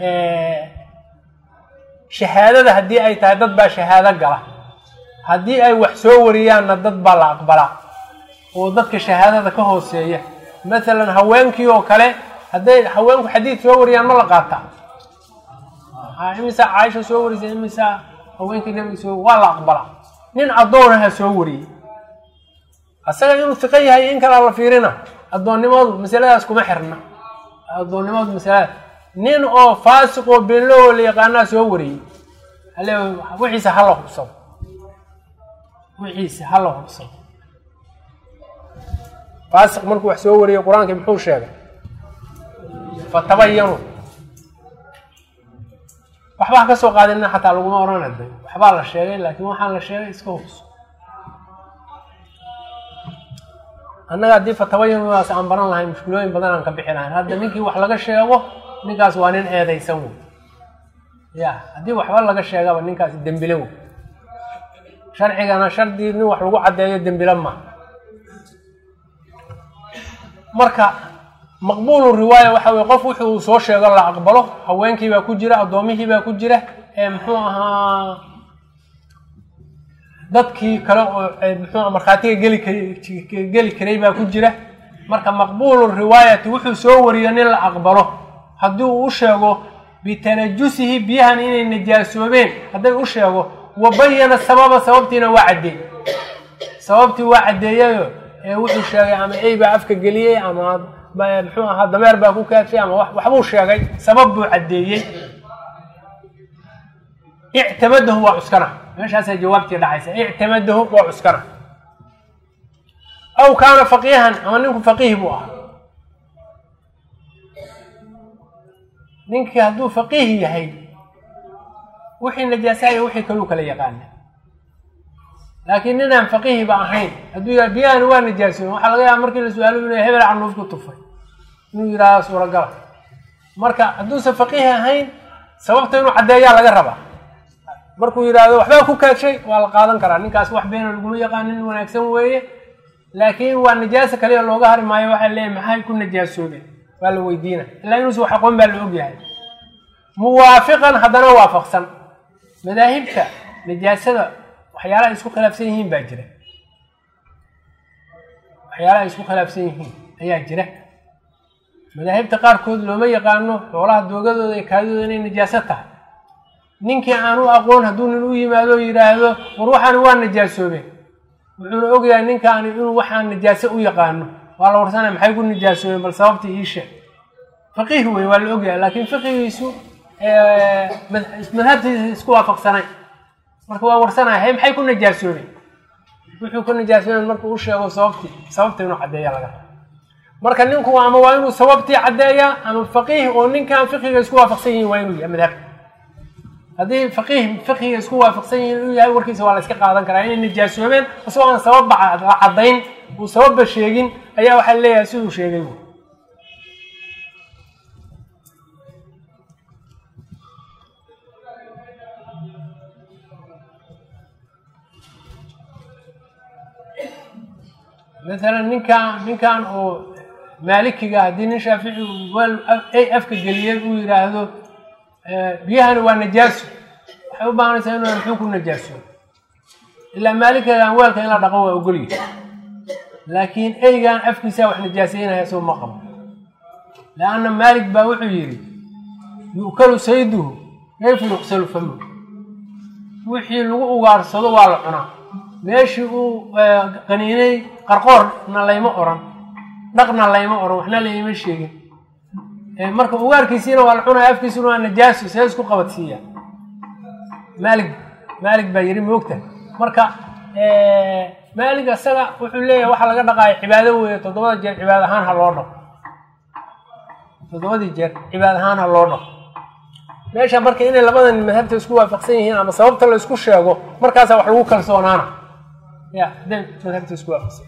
shahaadada haddii ay tahay dad baa shahaado gala haddii ay wax soo wariyaanna dad baa la aqbalaa oo dadka shahaadada ka hooseeya masalan haweenkii oo kale hadday haweenku xadiid soo wariyaan ma la qaataa imisaa caaisha soo warisa imisaa haweenkii nabiga soo waa la aqbalaa nin addoonaha soo wariyey asaga inuu fiqo yahay in kalea la fiirina addoonnimadu masaladaas kuma xirna addoonnimadu masaladaas nin oo faasiq oo beenloo la yaqaanaa soo wariyey hale wixiisa hala hubsado wixiisa hala hubsado faasiq markuu wax soo wariyey qur-aankii muxuu sheegay fatabayanu waxbaa ka soo qaadina xataa laguma oranay day waxbaa la sheegay laakiin waxaan la sheegay iska hubso annaga haddii fatabayanudaas aan baran lahayn mushkilooyin badan aan ka bixi lahayn hadda ninkii wax laga sheego ninkaas waa nin eedaysan wey ya haddii waxba laga sheegaba ninkaas dembile wey sharcigana shardii nin wax lagu caddeeyo dembile ma marka maqbuulu riwaaya waxa weye qof wuxuu soo sheego la aqbalo haweenkii baa ku jira addoomihii baa ku jira ee muxuu ahaa dadkii kale oo muxuu markhaatiga geli kar geli karay baa ku jira marka maqbuulu riwaayati wuxuu soo wariyo nin la aqbalo haddii uu u sheego bitanajusihi biyahan inay najaasoobeen hadday u sheego wa bayana sababa sababtiina waa caddeey sababtii waa caddeeyayo ee wuxuu sheegay ama ey baa afka geliyey ama muxuu ahaa dameer baa ku kaadfay ama waxbuu sheegay sabab buu caddeeyey ictamadahu waa cuskana meeshaasaa jawaabtii dhacaysa ictamadahu waa cuskana aw kaana faqiihan ama ninku faqiih buu ahaa ninkii hadduu faqiih yahay wixii najaasaaya wixii kaluu kala yaqaana laakiin ninaan faqihiba ahayn hadduu yidhaha biyahani waa najaasoon waxaa laga yaaba markii la su-aalo inuu hebel canuuf ku tufay inuu yidhahdo suuragala marka hadduusan faqihi ahayn sababta inuu caddeeyaa laga rabaa markuu yidhaahdo waxbaa ku kaadshay waa la qaadan karaa ninkaas wax beena laguma yaqaan nin wanaagsan weeye laakiin waa najaaso kaliya looga hari maayo waxaa leeyahy maxay ku najaasoobeen waa la weydiina ilaa inuusa wax aqoon baa la ogyahay muwaafiqan haddana waafaqsan madaahibta najaasada waxyaalaha ay isku khilaafsan yihiin baa jira waxyaalaha ay isku khilaafsan yihiin ayaa jira madaahibta qaarkood looma yaqaano xoolaha doogadooda iyo kaadidooda inay najaaso tahay ninkii aan u aqoon hadduu nin u yimaado o yidhaahdo war waxaani waa najaasoobeen wuxuuna ogyahay ninkaani inuu waxaan najaaso u yaqaano waa la warsanaya maxay ku najaasoobeen bal sababtii ii sheeg faqiih wey waa la ogyahay laakiin fiqigiisu madhabtiisa isku waafaqsanay marka waa warsanaya hay maxay ku najaasoobeen wuxuu ku najaasoobeen markuu u sheego sababtii sababta inuu caddeeya laga raba marka ninku ama waa inuu sababtii caddeeyaa ama faqiih oo ninkan fiqiga isku waafaqsan yihiin waa inuu yahay madhabka haddii faqiih fiqiga isku waafaqsan yihiin inuu yahay warkiisa waa la iska qaadan karaa inay najaasoobeen isagoo aan sababba la caddayn uu sababba sheegin ayaa waxaa leeyahay siduu sheegay maalan ninkan ninkan oo maalikiga haddii nin shaafici weel ay afka geliyeen uu yidhaahdo biyahani waa najaaso waxay u baahanaysaa inuu muxuu ku najaaso ilaa maalikigan weelka in la dhaqo waa ogolyi laakiin eygan afkiisaa wax najaasaynaya soo ma qabo leanna maalik baa wuxuu yidhi yu'kalu sayduhu kayfa yuqsalu famu wixii lagu ugaarsado waa la cunaa meeshii uu qaniinay qarqoorna layma oran dhaqna layma oran waxna layma sheegin marka ugaarkiisiina waa la cunaya afkiisuna waa najaaso see isku qabadsiiya maalig maalig baa yidhi moogta marka maalig isaga wuxuu leeyahay waxaa laga dhaqaaya cibaado weeye toddobada jeer cibaad ahaan ha loo dhaqo toddobadii jeer cibaad ahaan ha loo dhaqo meesha marka inay labadan madhabta isku waafaqsan yihiin ama sababta la isku sheego markaasaa wax lagu kalsoonaana ya hadday madhabta isku waafaqsan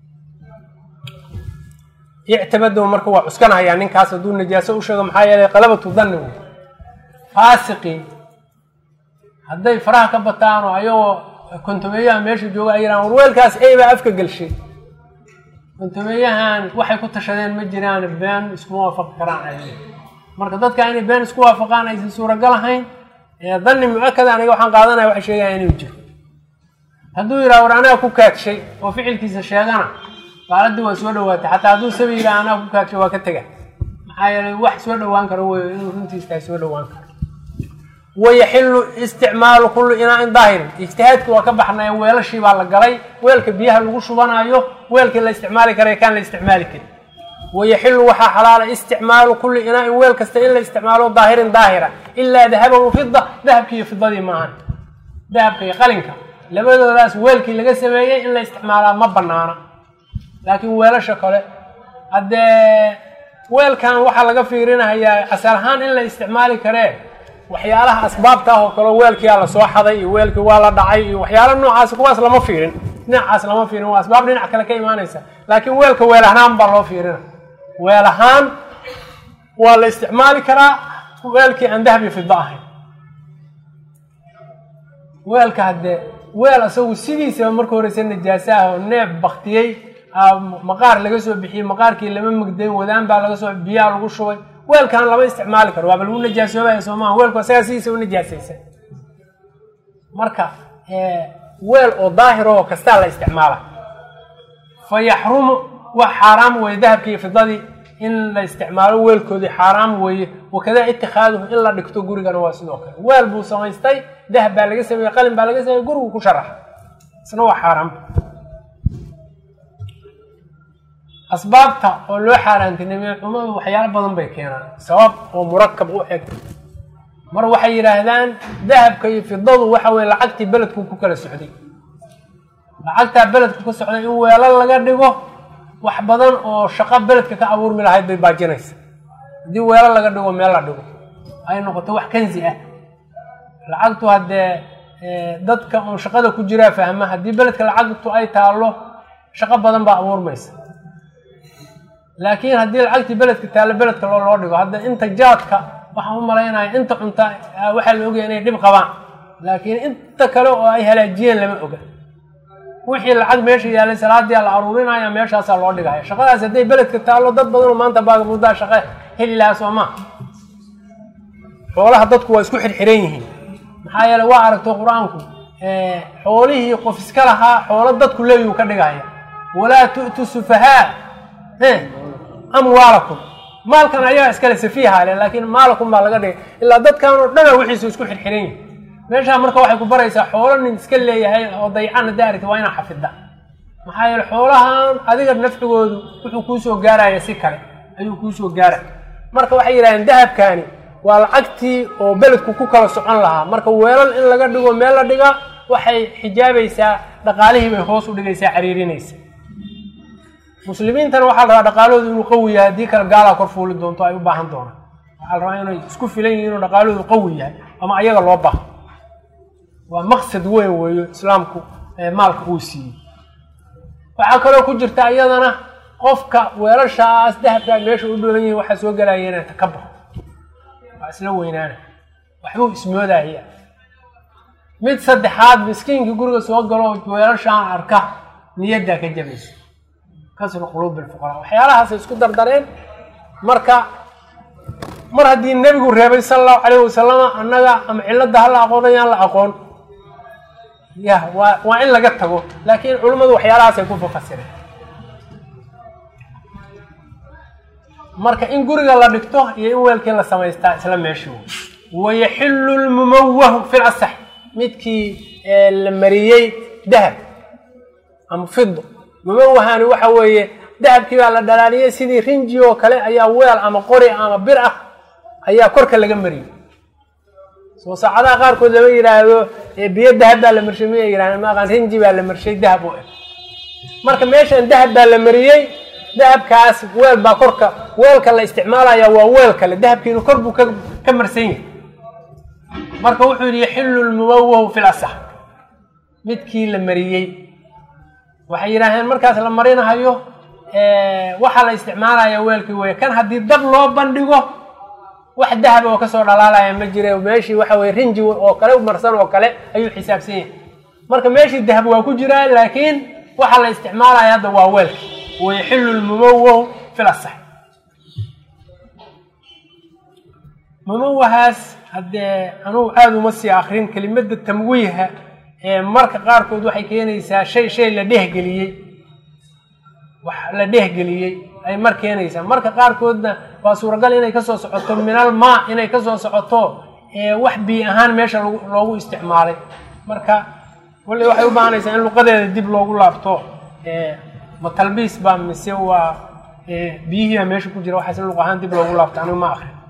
ictimadow marka waa cuskanahayaa ninkaas hadduu najaaso u sheego maxaa yeelay qalabatu danni wey faasiqii hadday faraha ka bataan oo ayagoo kontumeeyaha meesha jooga ay yidhahan warweelkaas ey baa afka gelshay kontumeeyahan waxay ku tashadeen ma jiraan been iskuma waafaqi karaan ay marka dadka inay been isku waafaqaan aysan suuragal ahayn danni mu-akada aniga waxaan qaadanaya waxay sheegaya inuu jiro hadduu yidhaha war anaga ku kaagshay oo ficilkiisa sheegana baaladii waa soo dhawaatay xataa hadduu sabi yidhaha anaga ku kaagshay waa ka tega maxaa yeelay wax soo dhawaan karo wey inuu runtiis tahay soo dhawaan karo wayaxilu isticmaalu kullu inaa-in daahirin ijtihaadki waa ka baxnay weelashii baa la galay weelka biyaha lagu shubanayo weelkii la isticmaali kara kaan la isticmaali karin wayaxilu waxaa xalaala isticmaalu kulli inaa-in weel kasta in la isticmaalo daahirin daahira ilaa dahaban wa fida dahabki iyo fidadii maahan dahabka iyo qalinka labadoodaas weelkii laga sameeyey in la isticmaalaa ma banaana laakiin weelasha kale haddee weelkan waxaa laga fiirinahayaa asal ahaan in la isticmaali karee waxyaalaha asbaabta ah oo kaleo weelkiyaa lasoo xaday iyo weelkii waa la dhacay iyo waxyaala noocaas kuwaas lama fiirin dhinacaas lama fiirin waa asbaab dhinac kale ka imaanaysa laakiin weelka weel ahaan baa loo fiirina weel ahaan waa la isticmaali karaa weelkii aan dahabi fiddo ahayn weelka haddee weel isagu sidiisaba marka horeysa najaaso ah oo neef baktiyey maqaar laga soo bixiyey maqaarkii lama magdayn wadaan baa laga soo biyaa lagu shubay weelkan lama isticmaali karo waaba lagu najaasoobaya soo maaha weelku asagaa sidiisa u najaasaysa marka weel oo daahir oo kastaa la isticmaala fa yaxrumu wax xaaraam weeye dahabkii iyo fidadii in la isticmaalo weelkoodii xaaraam weeye wakadaa itikaaduhu in la dhigto gurigana waa sidoo kale weel buu samaystay dahab baa laga sameeyey qalin baa laga sameeyey gurigu ku sharaxa isna waa xaaraam asbaabta oo loo xaaraantinimey cumadu waxyaalo badan bay keenaan sabab oo murakab u eg mar waxay yidhaahdaan dahabka iyo fidadu waxa weye lacagtii beledku ku kala socday lacagtaa beledka ka socday in weelal laga dhigo wax badan oo shaqo beledka ka abuurmi lahayd bay baajinaysa haddii weelal laga dhigo meel la dhigo ay noqoto wax kanzi ah lacagtu haddee dadka uun shaqada ku jiraa fahma haddii beledka lacagtu ay taallo shaqo badan baa abuurmaysa laakiin haddii lacagtii beledka taallo beledka loo loo dhigo hadda inta jaadka waxaan u malaynaya inta cunta waxaa la ogaya inay dhib qabaan laakiin inta kale oo ay halaajiyeen lama oga wixii lacag meesha yaalay salaadia la aruurinaya meeshaasaa loo dhigaya shaqadaas hadday beledka taallo dad badanoo maanta baagamudaa shaqe heli lahaa soo maa xoolaha dadku waa isku xirxiran yihiin maxaa yeele waa aragto qur-aanku xoolihii qof iska lahaa xoolo dadku leeyuu ka dhigaya walaa tu'tu sufahaa amwaalakum maalkan ayaa iskale safiiha le laakiin maalakum baa laga dhigay ilaa dadkan oo dhana wixiisu isku xirxiran yihin meeshaa marka waxay ku baraysaa xoolo nin iska leeyahay oo daycana daarita waa inaa xafida maxaa yeele xoolahan adiga nafcigoodu wuxuu kuusoo gaaraya si kale ayuu kuusoo gaaraya marka waxay yidhahdeen dahabkaani waa lacagtii oo beledku ku kala socon lahaa marka weelal in laga dhigo meel la dhiga waxay xijaabaysaa dhaqaalihii bay hoos u dhigaysaa cariirinaysa muslimiintana waxaa la rabaa dhaqaalahoodu inuu qawi yahay haddii kale gaalaa kor fuuli doonto ay u baahan doonaan waxaa la rabaa inay isku filan yihin inuu dhaqaalahoodu qawi yahay ama ayaga loo baaho waa maqsad weyn weeyo islaamku maalka uu siiyey waxaa kaloo ku jirta iyadana qofka weelashaas dahabkaa meesha u dholan yihin waxaa soo gelaya inay ka baxo waa isla weynaana waxbuu ismoodaya mid saddexaad miskiinkii guriga soo galo weelashaan arka niyaddaa ka jabayso kasru quluubi lfuqaraa waxyaalahaasay isku dardareen marka mar haddii nebigu reebay sala allahu calayhi wasalama annaga ama cilladda hala aqoon yaan la aqoon ya waa waa in laga tago laakiin culimmadu waxyaalahaasay ku fafasireen marka in guriga la dhigto iyo in weelkii la samaystaa isla meeshii wayaxillu lmumawahu fi lasax midkii la mariyey dahab ama fido mumawahani waxa weeye dahabkii baa la dhalaaliyey sidii rinji oo kale ayaa weel ama qori ama bir ah ayaa korka laga mariyey soo saacadaha qaarkood lama yidhaahdo biyo dahab baa la marshay miyay yidhahdeen maaqan rinji baa la marshay dahab u eg marka meeshan dahab baa la mariyey dahabkaas weel baa korka weelka la isticmaalaya waa weel kale dahabkiinu kor buu ka marsan yahay marka wuxuu yidhi yaxillu lmumawahu fi lasax midkii la mariyey waxay yidhaaheen markaas la marinahayo waxaa la isticmaalaya weelkii wey kan haddii dab loo bandhigo wax dahab oo kasoo dhalaalaya ma jire meeshii waxa weye rinji oo kale marsan oo kale ayuu xisaabsan yahay marka meeshii dahab waa ku jiraa laakiin waxaa la isticmaalaya hadda waa weelki wayaxillu lmumawahu fi lasax mumawahaas haddee anugu aada uma sii akrin kelimada tamwiiha ee marka qaarkood waxay keenaysaa shay shay la dhehgeliyey wax la dhehgeliyey ay mar keenaysaa marka qaarkoodna waa suuragal inay kasoo socoto minal maa inay kasoo socoto wax bii ahaan meesha loogu isticmaalay marka wali waxay u baahanaysaa in luqadeeda dib loogu laabto ma talbiis baa mise waa biyihii baa meesha ku jira waxaas in luq ahaan dib loogu laabto anigu ma akrin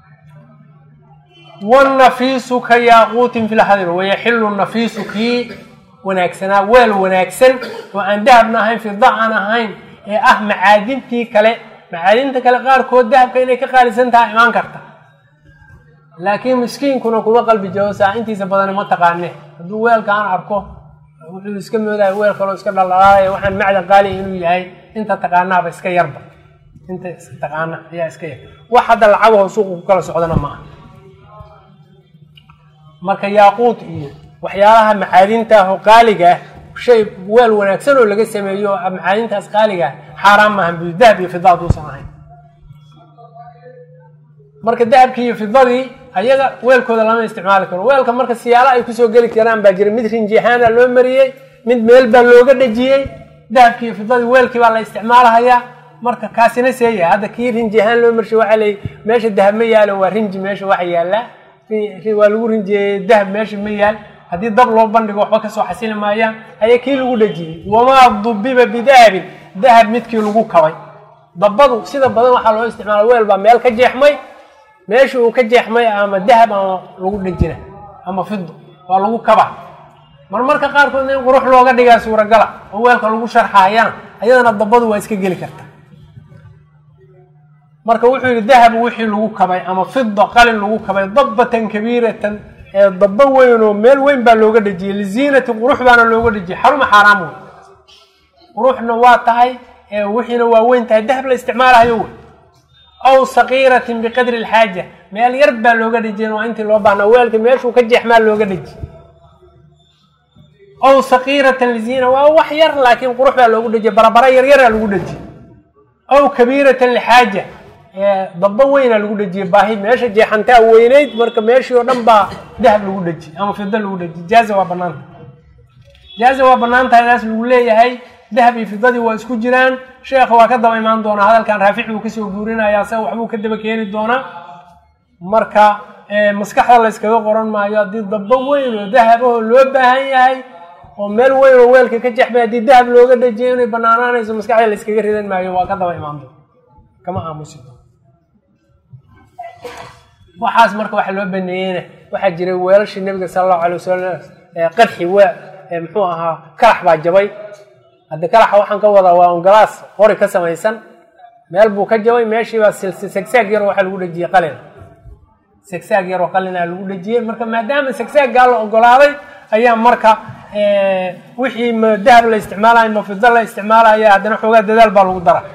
wnafiisu ka yaaquutin fi lhadir wayaxilu nafiisu kii wanaagsanaa weel wanaagsan oo aan dahabna ahayn fida aan ahayn ee ah macaadintii kale macaadinta kale qaarkood dahabka inay ka qaalisan taha imaan karta laakiin miskiinkuna kuma qalbi jawsaa intiisa badani ma taqaane hadduu weelka aan arko wuxuu iska moodaya weel kaloo iska dhaldhalaalaya waxaan macdan qaaliya inuu yahay inta taqaanaaba iska yarba inta taqaana ayaa iska yar wax hadda lacagahoo suuqa ku kala socdana maaha marka yaaquud iyo waxyaalaha macaadinta ah oo qaaliga ah shay weel wanaagsan oo laga sameeyo oo macaadintaas qaaliga ah xaaraan maahan bu dahab iyo fida haduusan ahayn marka dahabkii iyo fidadii ayaga weelkooda lama isticmaali karo weelka marka siyaalo ay kusoo geli karaan baa jira mid rinjiahaana loo mariyey mid meel baa looga dhejiyey dahabkii iyo fidadii weelkii baa la isticmaalahayaa marka kaasina seeyahay hadda kii rinji ahaan loo marshay waxaa leey meesha dahab ma yaalo waa rinji meesha waxa yaallaa waa lagu rinjiyeeyey dahab meesha ma yaal haddii dab loo bandhigo waxba kasoo xasili maayaan ayaa kii lagu dhejiyey wamaa dubiba bidahabin dahab midkii lagu kabay dabadu sida badan waxaa loo isticmaala weel baa meel ka jeexmay meesha uu ka jeexmay ama dahab ama lagu dhejina ama fido waa lagu kaba marmarka qaarkoodna in qurux looga dhigaa suuragala oo weelka lagu sharxaayana ayadana dabadu waa iska geli karta marka wuxuu yidhi dahab wixii lagu kabay ama fida qalin lagu kabay dabbatan kabiiratan dabbo weyn oo meel weyn baa looga dhejiyey liziinati qurux baana looga dhejiyey xaruma xaaraam wey quruxna waa tahay wixiina waa weyn tahay dahab la isticmaalahayo wey aw sakiiratin biqadri alxaaja meel yar baa looga dhejiyeen waa intii loo baahnaa weelka meeshuu ka jeexmaa looga dheji aw sakiiratan liziina waa wax yar laakiin qurux baa loogu dhejiyey barabara yaryaraa lagu dhejiyey aw kabiiratan lixaaja dabbo weynaa lagu dhejiyey baahi meesha jeexantaa weyneyd marka meeshii oo dhan baa dahab lagu dhejiyey ama fido lagu dhejiyey jaaza waa banaanta jaaza waa banaan tahay taas lagu leeyahay dahab iyo fidadii waa isku jiraan sheekha waa ka daba imaan doonaa hadalkan raafic buu kasoo guurinayaa se waxbuu ka daba keeni doonaa marka maskaxda la yskaga qoran maayo haddii dabbo weyn oo dahabahoo loo baahan yahay oo meel weyn oo weelka ka jexmay haddii dahab looga dhajiyo inay banaanaanayso maskaxda la yskaga ridan maayo waa ka daba imaan doona kama aamusi doon waxaas marka waxa loo baneeyeyna waxaa jiray weelashii nabiga sala allahu alay wasalam qadxi we muxuu ahaa kalax baa jabay haddi kalaxa waxaan ka wadaa waa ongalaas qori ka samaysan meel buu ka jabay meeshiibaa segsaag yar waxaa lagu dhejiyey qalin segsaag yaroo qalinaa lagu dhejiyey marka maadaama segsaaggaa la ogolaaday ayaa marka wixii ma dahab la isticmaalayo ma fido la isticmaalaya haddana xoogaa dadaal baa lagu dara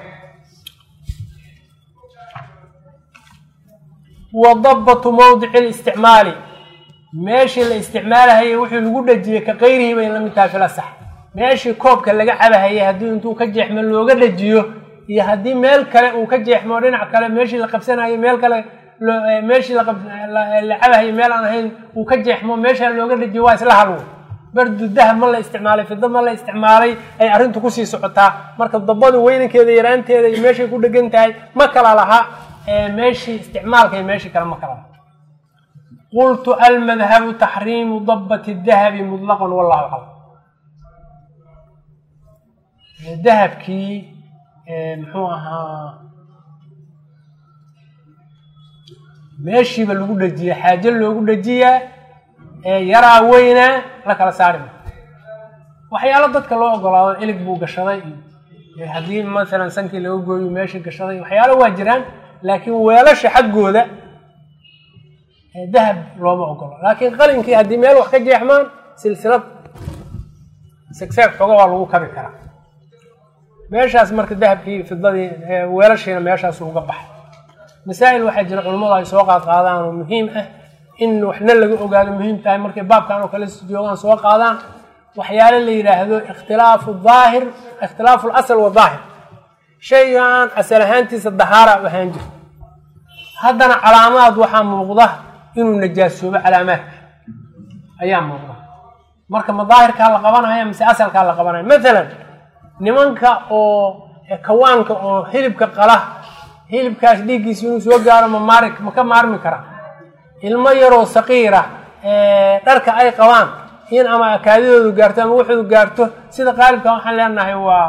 wa dabbatu mawdici listicmaali meeshii la isticmaalahayay wixii lagu dhejiyey ka kayrihi bay la mid tahay filasax meeshii koobka laga cabahayay haddii intuu ka jeexmo looga dhajiyo iyo haddii meel kale uu ka jeexmo dhinac kale meeshii la qabsanayo meel kale meeshii la cabahayay meel aan ahayn uu ka jeexmo meeshaa looga dhajiyo waa isla halwo bardu dahab ma la isticmaalay fido ma la isticmaalay ay arrintu kusii socotaa marka dabadu weynankeeda yaraanteeda iyo meeshay ku dhegan tahay ma kala laha meeshii isticmaalka iyo meeshii kale ma kala laha qultu almadhabu taxriimu dabati dahabi mutlaqan wallahu aclam dahabkii muxuu ahaa meeshiiba lagu dhejiyay xaajo loogu dhejiyaa yaraa weynaa la kala saari ma waxyaalo dadka loo ogolaado ilig buu gashaday iyo haddii masalan sankii laga gooyo meeshii gashaday waxyaalo waa jiraan laakiin weelasha xaggooda dahab looma ogolo laakiin qalinkii haddii meel wax ka jeexmaan silsilad segsaag xooga waa lagu kabi karaa meeshaas marka dahabkii fidadii weelashiina meeshaas uga baxay masaa'il waxaa jira culummadu ay soo qaad qaadaan oo muhiim ah in waxna laga ogaado muhiim tahay markay baabkan oo kale joogaan soo qaadaan waxyaale la yidhaahdo ikhtilaafu daahir ikhtilaafu lasl wa daahir shaygan asal ahaantiisa dahaara u ahaan jirto haddana calaamaad waxaa muuqda inuu najaasoobo calaamaadka ayaa muuqda marka ma daahirkaa la qabanaya mise asalkaa la qabanaya maalan nimanka oo kawaanka oo hilibka qala hilibkaas dhiiggiisa inuu soo gaaro ma maari ma ka maarmi karaa ilmo yaroo saqiira dharka ay qabaan in ama akaadidoodu gaarto ama waxoodu gaarto sida qaalibka waxaan leenahay waa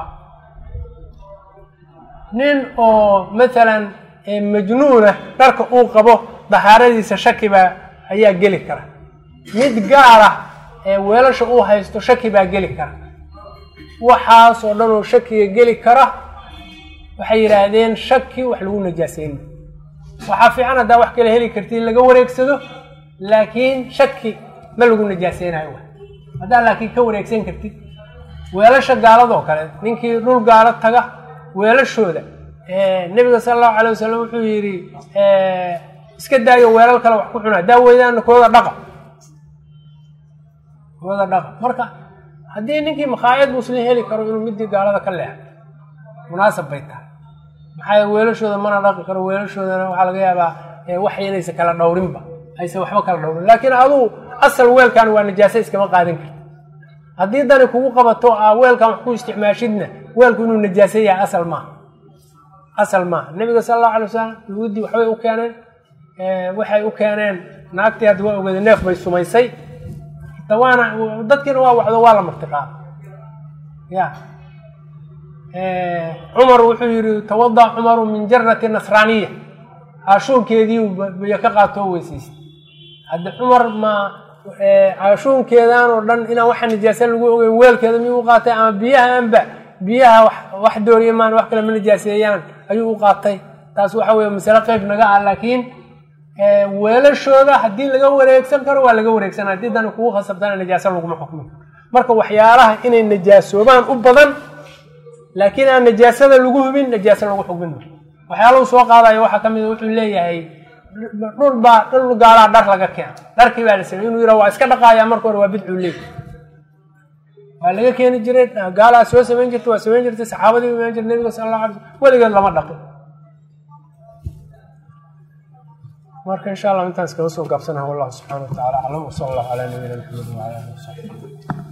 nin oo maalan majnuuna dharka uu qabo dahaaradiisa shaki baa ayaa geli kara mid gaara weelasha uu haysto shaki baa geli kara waxaas oo dhan oo shakiga geli kara waxay yidhaahdeen shaki wax lagu najaaseyn waxaa fiican haddaa wax kale heli karti in laga wareegsado laakiin shaki ma lagu najaaseynayo wa haddaa laakiin ka wareegsan kartid weelasha gaaladoo kale ninkii dhul gaalo taga weelashooda nebiga sala allahu calay wasalam wuxuu yidhi iska daayo weelal kale wax ku cuna haddaa weydaana kooda dhaqa kooda dhaqa marka haddii ninkii makhaayad muslim heli karo inuu midii gaalada ka leexo munaasab bay tahay maxaa weelashooda mana dhaqi karo weelashoodana waxaa laga yaabaa wax inaysa kala dhowrinba aysan waxba kala dhowrin laakiin aduu asal weelkan waa najaaso iskama qaadan karti haddii dani kugu qabato a weelkan wax ku isticmaashidna weelku inuu najaaso yahay asal maaha asal maaha nabiga sala allahu alay wasalam yuhuuddii waxbay u keeneen waxay u keeneen naagtii hadda waa ogeeda neef bay sumaysay waana dadkiina waa wacdo waa la martiqaada ya cumar wuxuu yihi tawada cumaru min jarati nasraaniya caashuunkeedii biyo ka qaatoo weysaystay haddi cumar ma caashuunkeedan oo dhan inaan waxa nijaasa lagu ogeyn weelkeeda miyuu u qaatay ama biyahaanba biyaha wax dooriya maan wax kale ma nijaaseeyaan ayuu u qaatay taas waxa weye masale qeyb naga ah laakiin weelashooda haddii laga wareegsan karo waa laga wareegsan haddii dani kugu khasabtana najaaso laguma xukmi karo marka waxyaalaha inay najaasoobaan u badan laakiin aan najaasada lagu hubin najaaso lagu xukmin ma waxyaalahu soo qaadayo waxaa ka mid wuxuu leeyahay dhul baa dhul gaalaa dhar laga keena dharkii baa la samey inuu yidha waa iska dhaqaaya marka hore waa bidcuu leey waa laga keeni jiray gaalaa soo samayn jirta waa samayn jirtay saxaabadii imaan jirta nabiga sala allah alay slam weligeed lama dhaqin marka insha allah intaan iskaga soo gaabsanaha wallahu subxana wa tacala aclam wsala allahu calaa nabiyina maxamed wacala alihi wasaxbi